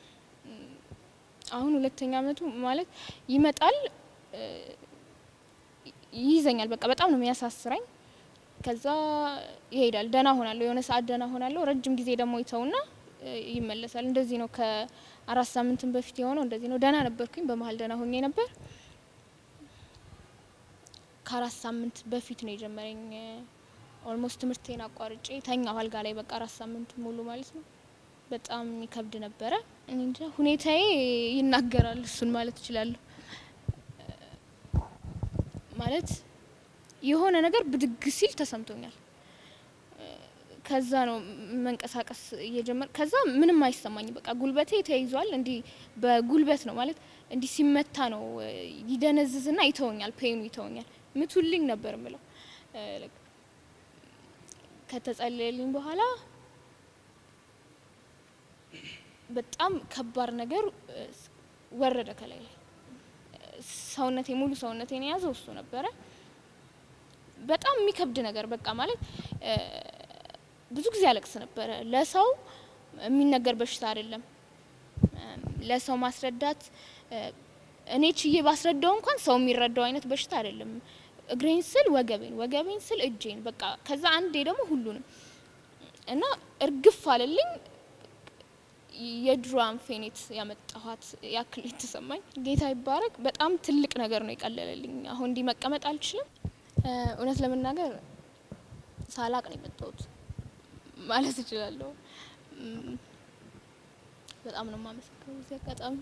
አሁን ሁለተኛ አመቱ ማለት ይመጣል እ፣ ይይዘኛል። በቃ በጣም ነው የሚያሳስረኝ። ከዛ ይሄዳል። ደህና ሆናለሁ፣ የሆነ ሰዓት ደህና ሆናለሁ። ረጅም ጊዜ ደግሞ ይተውና እ፣ ይመለሳል። እንደዚህ ነው። ከአራት ሳምንትም በፊት የሆነው እንደዚህ ነው። ደህና ነበርኩኝ፣ በመሀል ደህና ሆኜ ነበር። ከአራት ሳምንት በፊት ነው የጀመረኝ። ኦልሞስት ትምህርቴን አቋርጬ ተኛሁ አልጋ ላይ በቃ አራት ሳምንት ሙሉ ማለት ነው። በጣም ይከብድ ነበረ። እኔ እንጃ ሁኔታዬ ይናገራል። እሱን ማለት እችላለሁ። ማለት የሆነ ነገር ብድግ ሲል ተሰምቶኛል። ከዛ ነው መንቀሳቀስ እየጀመር ከዛ ምንም አይሰማኝም። በቃ ጉልበቴ ተይዟል። እንዲህ በጉልበት ነው ማለት እንዲህ ሲመታ ነው ይደነዝዝና ይተወኛል። ፔኑ ይተወኛል። ምቱልኝ ነበር ምለው ከተጸለየልኝ በኋላ በጣም ከባድ ነገር ወረደ ከላይ ላይ ሰውነቴ ሙሉ ሰውነቴን የያዘው እሱ ነበረ። በጣም የሚከብድ ነገር በቃ ማለት ብዙ ጊዜ አለቅስ ነበረ። ለሰው የሚነገር በሽታ አይደለም። ለሰው ማስረዳት እኔ ችዬ ባስረዳው እንኳን ሰው የሚረዳው አይነት በሽታ አይደለም። እግሬን ስል ወገቤን፣ ወገቤን ስል እጄን፣ በቃ ከዛ አንዴ ደግሞ ሁሉንም እና እርግፍ አለልኝ። የድሮዋን ፌኔት ያመጣኋት ያክል የተሰማኝ ጌታ ይባረክ። በጣም ትልቅ ነገር ነው የቀለለልኝ። አሁን እንዲህ መቀመጥ አልችልም። እውነት ለመናገር ሳላቅ ነው የመጣሁት ማለት እችላለሁ። በጣም ነው የማመሰግነው በዚህ አጋጣሚ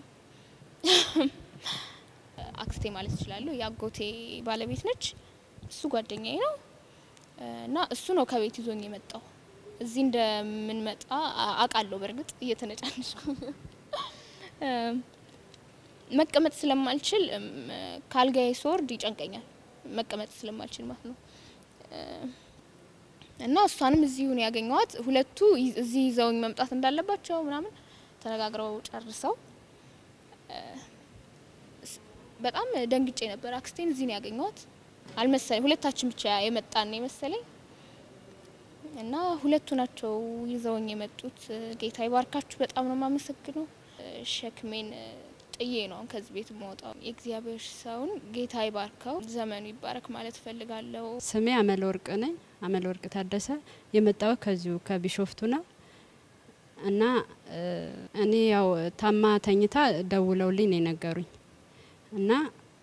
አክስቴ ማለት እችላለሁ። የአጎቴ ባለቤት ነች። እሱ ጓደኛዬ ነው እና እሱ ነው ከቤት ይዞኝ የመጣው። እዚህ እንደምንመጣ አውቃለሁ። በእርግጥ እየተነጫነጭኩ መቀመጥ ስለማልችል ካልጋዬ ስወርድ ይጨንቀኛል። መቀመጥ ስለማልችል ማለት ነው። እና እሷንም እዚሁ ነው ያገኘዋት። ሁለቱ እዚህ ይዘውኝ መምጣት እንዳለባቸው ምናምን ተነጋግረው ጨርሰው በጣም ደንግጬ ነበር። አክስቴን እዚህ ነው ያገኘዋት አልመሰለኝ። ሁለታችን ብቻ የመጣን የመሰለኝ እና ሁለቱ ናቸው ይዘውኝ የመጡት። ጌታ ይባርካችሁ። በጣም ነው የማመሰግነው። ሸክሜን ጥዬ ነው አሁን ከዚህ ቤት የምወጣው። የእግዚአብሔር ሰውን ጌታ ይባርከው፣ ዘመኑ ይባረክ ማለት እፈልጋለሁ። ስሜ አመለ ወርቅ ነኝ። አመለ ወርቅ ታደሰ የመጣው ከዚሁ ከቢሾፍቱ ነው እና እኔ ያው ታማ ተኝታ ደውለውልኝ ነው የነገሩኝ እና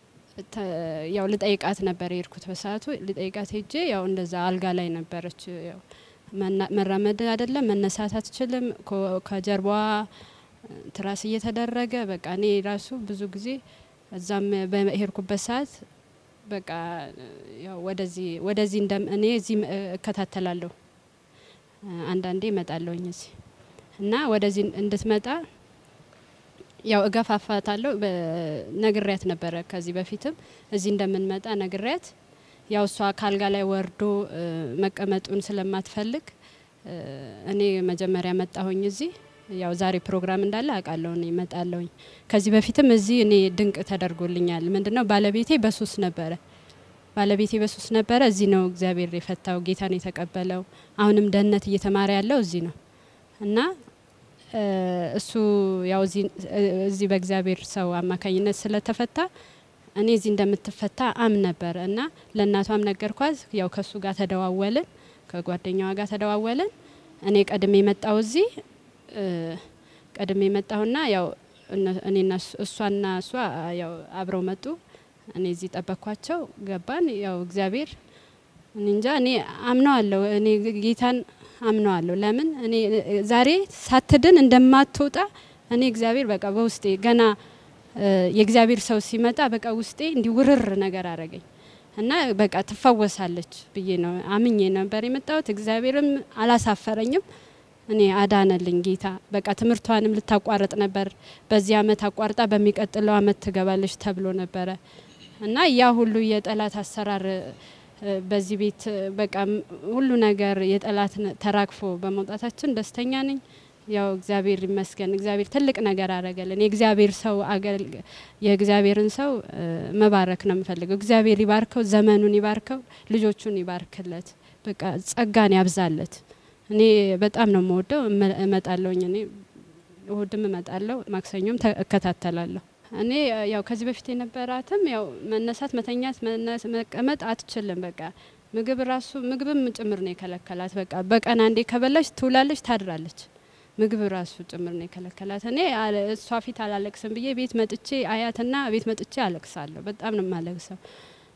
ያው ልጠይቃት ነበር የሄድኩት። በሰዓቱ ልጠይቃት ሄጄ ያው እንደዛ አልጋ ላይ ነበረች። ያው መራመድ አይደለም መነሳት አትችልም። ከጀርባዋ ትራስ እየተደረገ በቃ እኔ ራሱ ብዙ ጊዜ እዛም በሄድኩበት ሰዓት በቃ ያው ወደዚህ ወደዚህ እንደ እኔ እዚህ እከታተላለሁ አንዳንዴ እመጣለሁኝ እዚህ እና ወደዚህ እንድትመጣ ያው እገፋፋታለሁ። ነግሪያት ነበረ ከዚህ በፊትም እዚህ እንደምንመጣ ነግሪያት፣ ያው እሷ ካልጋ ላይ ወርዶ መቀመጡን ስለማትፈልግ እኔ መጀመሪያ መጣሁኝ እዚህ። ያው ዛሬ ፕሮግራም እንዳለ አውቃለሁ እኔ እመጣለሁኝ። ከዚህ በፊትም እዚህ እኔ ድንቅ ተደርጎልኛል። ምንድነው ባለቤቴ በሱስ ነበረ ባለቤቴ በሱስ ነበረ። እዚህ ነው እግዚአብሔር የፈታው፣ ጌታን የተቀበለው። አሁንም ደህንነት እየተማረ ያለው እዚህ ነው እና እሱ ያው እዚህ በእግዚአብሔር ሰው አማካኝነት ስለተፈታ እኔ እዚህ እንደምትፈታ አም ነበር እና ለእናቷም ነገርኳት። ያው ከእሱ ጋር ተደዋወልን፣ ከጓደኛዋ ጋር ተደዋወልን። እኔ ቀድሜ መጣው እዚህ ቀድሜ መጣሁና ያው እኔና እሷና እሷ ያው አብረው መጡ። እኔ እዚህ ጠበቅኳቸው፣ ገባን። ያው እግዚአብሔር እኔ እንጃ እኔ አምነዋለሁ እኔ ጌታን አምነዋለሁ። ለምን እኔ ዛሬ ሳትድን እንደማትወጣ እኔ እግዚአብሔር በቃ በውስጤ ገና የእግዚአብሔር ሰው ሲመጣ በቃ ውስጤ እንዲህ ውርር ነገር አረገኝ እና በቃ ትፈወሳለች ብዬ ነው አምኜ ነበር የመጣሁት። እግዚአብሔርም አላሳፈረኝም። እኔ አዳነልኝ ጌታ። በቃ ትምህርቷንም ልታቋርጥ ነበር። በዚህ አመት አቋርጣ በሚቀጥለው አመት ትገባለች ተብሎ ነበረ እና ያ ሁሉ የጠላት አሰራር በዚህ ቤት በቃ ሁሉ ነገር የጠላት ተራግፎ በመውጣታችን ደስተኛ ነኝ። ያው እግዚአብሔር ይመስገን። እግዚአብሔር ትልቅ ነገር አረገልን። የእግዚአብሔር ሰው የእግዚአብሔርን ሰው መባረክ ነው የምፈልገው። እግዚአብሔር ይባርከው፣ ዘመኑን ይባርከው፣ ልጆቹን ይባርክለት፣ በቃ ጸጋን ያብዛለት። እኔ በጣም ነው የምወደው። እመጣለሁኝ። እኔ እሁድም እመጣለሁ፣ ማክሰኞም እከታተላለሁ። እኔ ያው ከዚህ በፊት የነበራትም ያው መነሳት፣ መተኛት፣ መቀመጥ አትችልም። በቃ ምግብ ራሱ ምግብም ጭምር ነው የከለከላት። በቃ በቀን አንዴ ከበላች ትውላለች፣ ታድራለች። ምግብ ራሱ ጭምር ነው የከለከላት። እኔ እሷ ፊት አላለቅስም ብዬ ቤት መጥቼ አያትና ቤት መጥቼ አለቅሳለሁ። በጣም ነው የማለቅሰው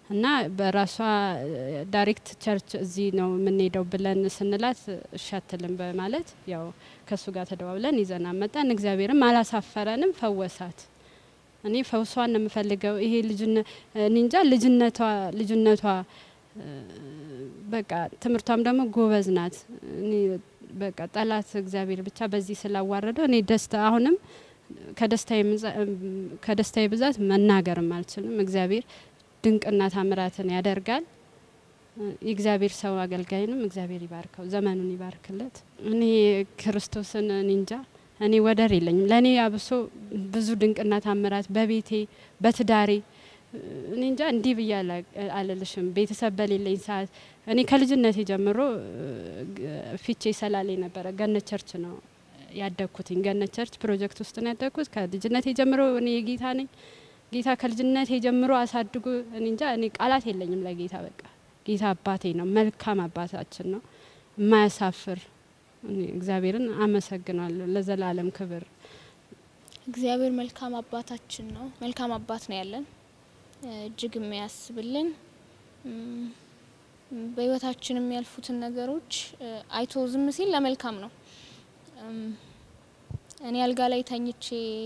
እና በራሷ ዳይሬክት ቸርች እዚህ ነው የምንሄደው ብለን ስንላት እሺ አትልም በማለት ያው ከእሱ ጋር ተደዋብለን ይዘና መጣን። እግዚአብሔርም አላሳፈረንም፣ ፈወሳት። እኔ ፈውሷን ነው የምፈልገው። ይሄ ልጅነ እኔ እንጃ ልጅነቷ ልጅነቷ እ፣ በቃ ትምህርቷም ደግሞ ጎበዝ ናት። እኔ በቃ ጠላት እግዚአብሔር ብቻ በዚህ ስላዋረደው እኔ ደስታ አሁንም ከደስታዬ ምዛ- ከደስታዬ ብዛት መናገርም አልችልም። እግዚአብሔር ድንቅና ታምራትን ያደርጋል። የእግዚአብሔር ሰው አገልጋይንም እግዚአብሔር ይባርከው፣ ዘመኑን ይባርክለት። እኔ ክርስቶስን እኔ እንጃ እኔ ወደር የለኝም። ለእኔ አብሶ ብዙ ድንቅና ታምራት በቤቴ በትዳሬ እኔ እንጃ እንዲህ ብዬ አላ- አልልሽም። ቤተሰብ በሌለኝ ሰዓት እኔ ከልጅነቴ ጀምሮ እ፣ ፊቼ ሰላሌ ነበረ። ገነት ቸርች ነው ያደግኩትኝ። ገነት ቸርች ፕሮጀክት ውስጥ ነው ያደግኩት። ከልጅነቴ ጀምሮ እኔ የጌታ ነኝ። ጌታ ከልጅነቴ ጀምሮ አሳድጎ እኔ እንጃ እኔ ቃላት የለኝም ለጌታ። በቃ ጌታ አባቴ ነው፣ መልካም አባታችን ነው፣ የማያሳፍር እኔ እግዚአብሔርን አመሰግናለሁ። ለዘላለም ክብር እግዚአብሔር መልካም አባታችን ነው። መልካም አባት ነው ያለን እ፣ እጅግ የሚያስብልን እም፣ በህይወታችን የሚያልፉትን ነገሮች እ፣ አይቶ ዝም ሲል ለመልካም ነው። እም፣ እኔ አልጋ ላይ ተኝቼ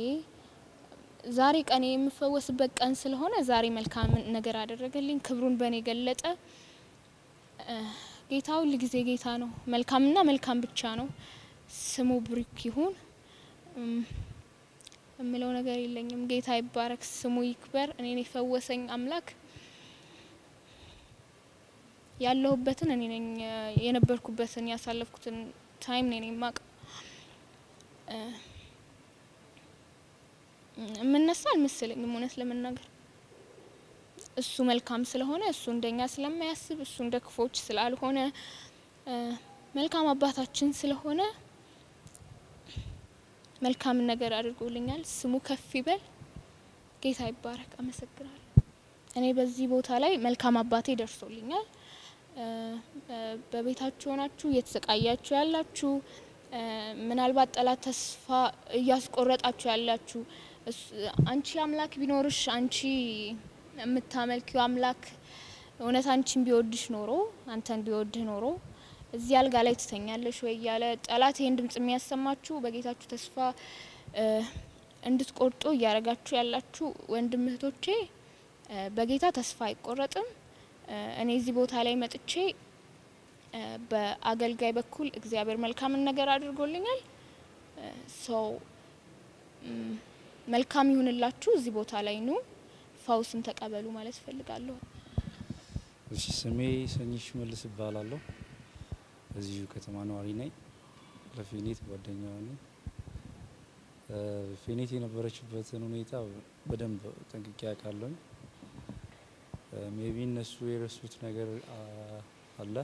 ዛሬ ቀኔ የምፈወስበት ቀን ስለሆነ ዛሬ መልካም ነገር አደረገልኝ፣ ክብሩን በእኔ ገለጠ። እ፣ ጌታ ሁል ጊዜ ጌታ ነው። መልካምና መልካም ብቻ ነው። ስሙ ብሩክ ይሁን። እም፣ የምለው ነገር የለኝም። ጌታ ይባረክ፣ ስሙ ይክበር። እኔን የፈወሰኝ አምላክ ያለሁበትን እኔ ነኝ እ፣ የነበርኩበትን ያሳለፍኩትን ታይም እኔ ነኝ የማውቀው። እ፣ የምነሳ አልመሰለኝም እውነት ለመናገር እሱ መልካም ስለሆነ እሱ እንደኛ ስለማያስብ እሱ እንደ ክፎች ስላልሆነ እ፣ መልካም አባታችን ስለሆነ መልካም ነገር አድርጎልኛል። ስሙ ከፍ ይበል። ጌታ ይባረክ። አመሰግናለሁ። እኔ በዚህ ቦታ ላይ መልካም አባቴ ደርሶልኛል። እ፣ እ፣ በቤታችሁ ሆናችሁ እየተሰቃያችሁ ያላችሁ እ፣ ምናልባት ጠላት ተስፋ እያስቆረጣችሁ ያላችሁ እሱ- አንቺ አምላክ ቢኖርሽ አንቺ የምታመልኪው አምላክ እውነት አንቺን ቢወድሽ ኖሮ አንተን ቢወድህ ኖሮ እዚህ አልጋ ላይ ትተኛለሽ ወይ እያለ ጠላት ይህን ድምጽ የሚያሰማችሁ በጌታችሁ ተስፋ እ፣ እንድትቆርጡ እያደረጋችሁ ያላችሁ ወንድም እህቶቼ እ፣ በጌታ ተስፋ አይቆረጥም። እ፣ እኔ እዚህ ቦታ ላይ መጥቼ እ፣ በአገልጋይ በኩል እግዚአብሔር መልካምን ነገር አድርጎልኛል። ሰው መልካም ይሁንላችሁ። እዚህ ቦታ ላይ ኑ፣ ፈውስን ተቀበሉ ማለት እፈልጋለሁ። እሺ ስሜ ሰኝሽ መልስ እባላለሁ። እዚሁ ከተማ ነዋሪ ነኝ። ለፌኔት ጓደኛዋ ነኝ። እ፣ ፌኔት የነበረችበትን ሁኔታ በደንብ ጠንቅቄ ያውቃለሁ። ሜቢ እነሱ የረሱት ነገር አ፣ አለ።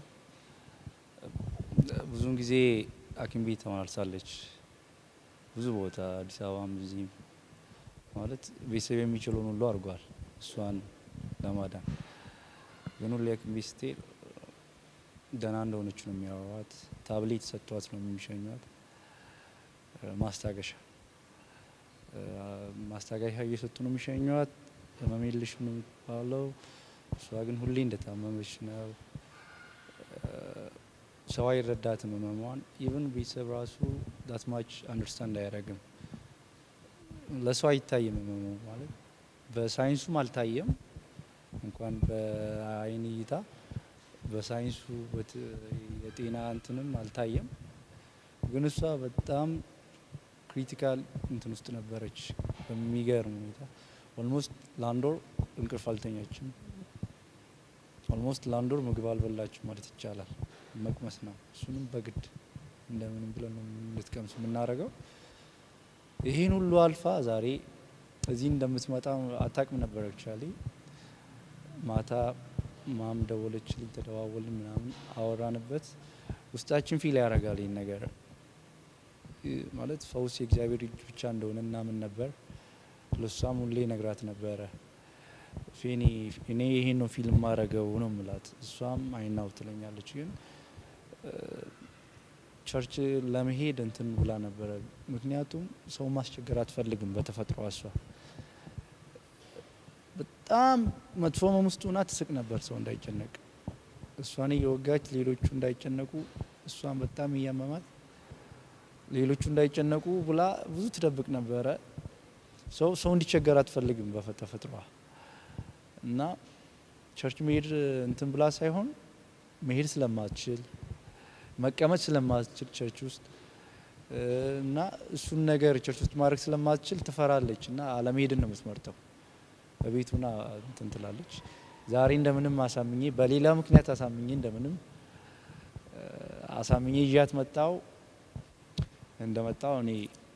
ብዙውን ጊዜ ሐኪም ቤት ተመላልሳለች። ብዙ ቦታ አዲስ አበባም እዚህም ማለት ቤተሰብ የሚችለውን ሁሉ አድርጓል እሷን ለማዳን ግን ሁሌ ሐኪም ቤት ስትሄድ ደህና እንደሆነች ነው የሚያወሯት። ታብሌት ሰጥቷት ነው የሚሸኟት። እ፣ ማስታገሻ እ፣ ማስታገሻ እየሰጡ ነው የሚሸኟት። ህመም የለሽም ነው የሚባለው። እሷ ግን ሁሌ እንደታመመች ነው። እ፣ ሰው አይረዳትም ህመሟን። ኢቭን ቤተሰብ ራሱ ዳትማች አንደርስታንድ አያደርግም። ለሰው አይታይም ህመሙ ማለት በሳይንሱም አልታየም እንኳን በአይን እይታ በሳይንሱ በት- የጤና እንትንም አልታየም። ግን እሷ በጣም ክሪቲካል እንትን ውስጥ ነበረች። በሚገርም ሁኔታ ኦልሞስት ለአንድ ወር እንቅልፍ አልተኛችም። ኦልሞስት ለአንድ ወር ምግብ አልበላችም ማለት ይቻላል። መቅመስ ነው፣ እሱንም በግድ እንደምንም ብለን ነው እንድትቀምስ የምናደርገው። ይህን ሁሉ አልፋ ዛሬ እዚህ እንደምትመጣ አታውቅም ነበር አክቹዋሊ ማታ ማም ደወለችልኝ፣ ተደዋወልን፣ ምናምን አወራንበት። ውስጣችን ፊል ያደርጋል ይህን ነገር እ፣ ማለት ፈውስ የእግዚአብሔር እጅ ብቻ እንደሆነ እናምን ነበር። ለሷም ሁሌ ነግራት ነበረ። ፌኒ እኔ ይሄን ነው ፊልም ማድረገው ነው ምላት። እሷም አይናው ትለኛለች። ግን እ፣ ቸርች ለመሄድ እንትን ብላ ነበረ። ምክንያቱም ሰው ማስቸገር አትፈልግም በተፈጥሮ እሷ በጣም መጥፎ ህመም ውስጥ ሆና ትስቅ ነበር ሰው እንዳይጨነቅ እሷን እየወጋች ሌሎቹ እንዳይጨነቁ እሷን በጣም እያመማት ሌሎቹ እንዳይጨነቁ ብላ ብዙ ትደብቅ ነበረ። ሰው ሰው እንዲቸገር አትፈልግም በተፈጥሯ እና ቸርች መሄድ እንትን ብላ ሳይሆን መሄድ ስለማትችል መቀመጥ ስለማትችል ቸርች ውስጥ እና እሱን ነገር ቸርች ውስጥ ማድረግ ስለማትችል ትፈራለች እና አለመሄድን ነው የምትመርጠው። በቤቱና እንትን ትላለች። ዛሬ እንደምንም አሳምኜ በሌላ ምክንያት አሳምኜ እንደምንም አሳምኜ ይዣት መጣው። እንደመጣው እኔ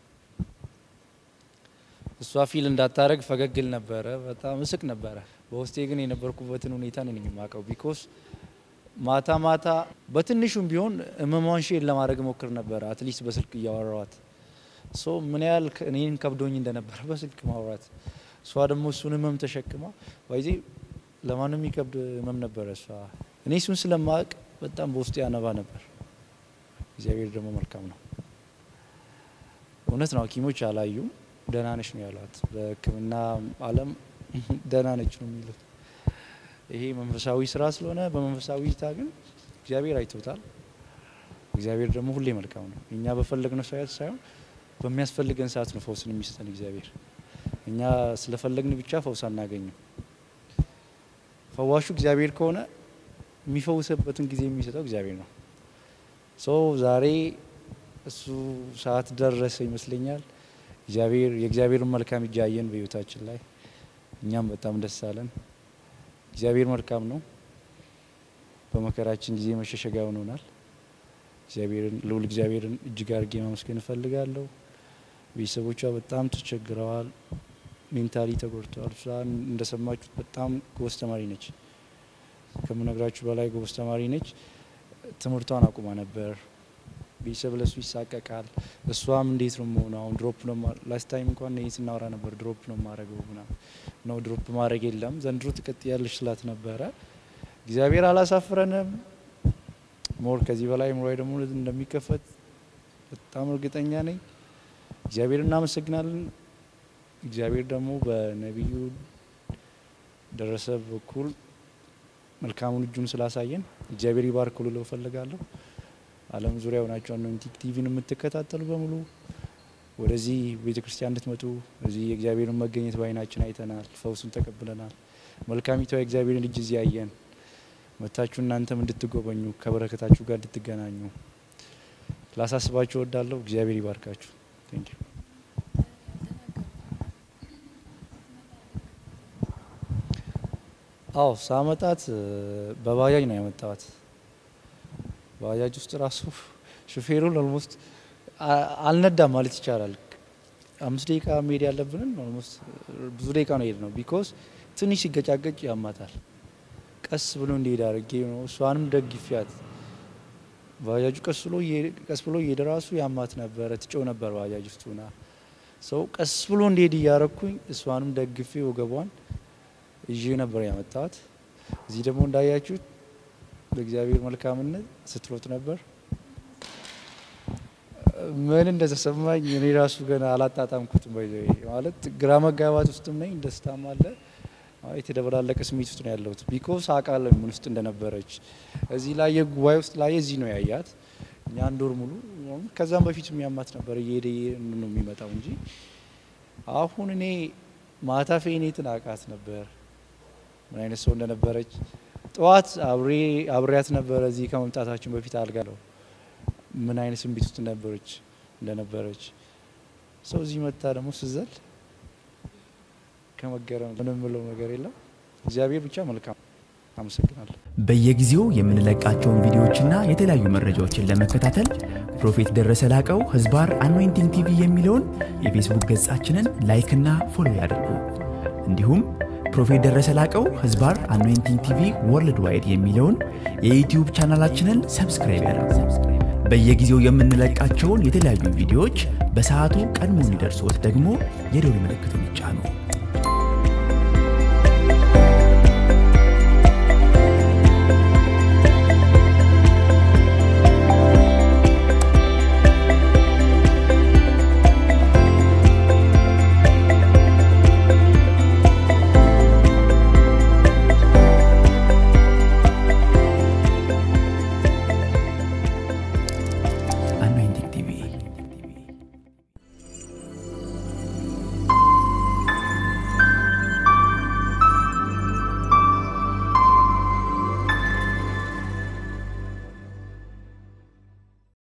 እሷ ፊል እንዳታረግ ፈገግል ነበረ፣ በጣም እስቅ ነበረ። በውስጤ ግን የነበርኩበትን ሁኔታ ነኝ የማውቀው። ቢኮስ ማታ ማታ በትንሹም ቢሆን ህመሟን ሼር ለማድረግ ሞክር ነበረ፣ አትሊስት በስልክ እያወራዋት ሶ ምን ያህል እኔን ከብዶኝ እንደነበረ በስልክ ማውራት እሷ ደግሞ እሱን ህመም ተሸክማ ባይዜ ለማንም የሚከብድ ህመም ነበረ። እሷ እኔ እሱን ስለማወቅ በጣም በውስጡ ያነባ ነበር። እግዚአብሔር ደግሞ መልካም ነው። እውነት ነው፣ ሐኪሞች አላዩም። ደህና ነች ነው ያሏት። በሕክምና ዓለም ደህና ነች ነው የሚሉት። ይሄ መንፈሳዊ ስራ ስለሆነ በመንፈሳዊ እይታ ግን እግዚአብሔር አይቶታል። እግዚአብሔር ደግሞ ሁሌ መልካም ነው። እኛ በፈለግነው ሰዓት ሳይሆን በሚያስፈልገን ሰዓት ነው ፈውስን የሚሰጠን እግዚአብሔር። እኛ ስለፈለግን ብቻ ፈውስ አናገኝም። ፈዋሹ እግዚአብሔር ከሆነ የሚፈውስበትን ጊዜ የሚሰጠው እግዚአብሔር ነው። ሶ ዛሬ እሱ ሰዓት ደረሰ ይመስለኛል። እግዚአብሔር የእግዚአብሔርን መልካም እጅ አየን በህይወታችን ላይ እኛም በጣም ደስ አለን። እግዚአብሔር መልካም ነው። በመከራችን ጊዜ መሸሸጊያ ሆኖናል። እግዚአብሔርን ልዑል እግዚአብሔርን እጅግ አድርጌ ማመስገን እፈልጋለሁ። ቤተሰቦቿ በጣም ተቸግረዋል። ሜንታሊ ተጎድተዋል። እሷ እንደሰማችሁት በጣም ጎበዝ ተማሪ ነች። ከምነግራችሁ በላይ ጎበዝ ተማሪ ነች። ትምህርቷን አቁማ ነበር። ቤተሰብ ለሱ ይሳቀቃል። እሷም እንዴት ነው መሆነው? አሁን ድሮፕ ነው ላስት ታይም እንኳን ይህ ስናወራ ነበር። ድሮፕ ነው ማድረገው ምናምን ነው። ድሮፕ ማድረግ የለም ዘንድሮ ትቀጥያለሽ ስላት ነበረ። እግዚአብሔር አላሳፍረንም። ሞር ከዚህ በላይ ምሮ ደግሞ እንደሚከፈት በጣም እርግጠኛ ነኝ። እግዚአብሔር እናመሰግናለን። እግዚአብሔር ደግሞ በነቢዩ ደረሰ በኩል መልካሙን እጁን ስላሳየን እግዚአብሔር ይባርክ ልለው እፈልጋለሁ። ዓለም ዙሪያ ሆናችሁ አኖይንቲንግ ቲቪን የምትከታተሉ በሙሉ ወደዚህ ቤተ ክርስቲያን እንድትመጡ እዚህ የእግዚአብሔርን መገኘት በዓይናችን አይተናል፣ ፈውሱን ተቀብለናል። መልካሚቷ የእግዚአብሔርን እጅ እዚህ አየን። መታችሁ እናንተም እንድትጎበኙ ከበረከታችሁ ጋር እንድትገናኙ ላሳስባችሁ እወዳለሁ። እግዚአብሔር ይባርካችሁ። ቴንክ ዩ አዎ ሳመጣት በባጃጅ ነው ያመጣዋት። ባጃጅ ውስጥ ራሱ ሹፌሩን ኦልሞስት አልነዳም ማለት ይቻላል። አምስት ደቂቃ መሄድ ያለብንን ኦልሞስት ብዙ ደቂቃ ነው ሄድ ነው። ቢኮዝ ትንሽ ሲገጫገጭ ያማታል። ቀስ ብሎ እንዲሄድ አድርጌ ነው እሷንም ደግፊያት። ባጃጁ ቀስ ብሎ ቀስ ብሎ እየሄደ ራሱ ያማት ነበረ፣ ትጮ ነበር ባጃጅ ውስጥ ሆና። ሰው ቀስ ብሎ እንዲሄድ እያረኩኝ እሷንም ደግፌ ወገቧን ይዤ ነበር ያመጣት። እዚህ ደግሞ እንዳያችሁት በእግዚአብሔር መልካምነት ስትሮጥ ነበር። ምን እንደተሰማኝ እኔ ራሱ ገና አላጣጣምኩትም። ባይ ማለት ግራ መጋባት ውስጥም ነኝ፣ ደስታም አለ። የተደበላለቀ ስሜት ውስጥ ነው ያለሁት። ቢኮዝ አውቃለሁ ምን ውስጥ እንደነበረች። እዚህ ላይ የጉባኤ ውስጥ ላይ እዚህ ነው ያያት። እኛ አንድ ወር ሙሉ ከዛም በፊት የሚያማት ነበር፣ እየሄደ ነው የሚመጣው እንጂ አሁን እኔ ማታ ፌኔትን አውቃት ነበር ምን አይነት ሰው እንደነበረች ጠዋት አብሬ አብሬያት ነበረ። እዚህ ከመምጣታችን በፊት አልጋ ነው ምን አይነት ስሜት ውስጥ ነበረች እንደነበረች ሰው እዚህ መታ ደግሞ ስዘል ከመገረም ምንም ምለው ነገር የለም። እግዚአብሔር ብቻ መልካም። አመሰግናለሁ። በየጊዜው የምንለቃቸውን ቪዲዮዎችና የተለያዩ መረጃዎችን ለመከታተል ፕሮፌት ደረሰ ላቀው ህዝባር አኖይንቲንግ ቲቪ የሚለውን የፌስቡክ ገጻችንን ላይክና ፎሎ ያድርጉ። እንዲሁም ፕሮፌት ደረሰ ላቀው ህዝባር አኖይንቲንግ ቲቪ ወርልድ ዋይድ የሚለውን የዩትዩብ ቻናላችንን ሰብስክራይብ ያድርጉ። በየጊዜው የምንለቃቸውን የተለያዩ ቪዲዮዎች በሰዓቱ ቀድሞ እንዲደርሶት ደግሞ የደውል ምልክቱን ይጫኑ።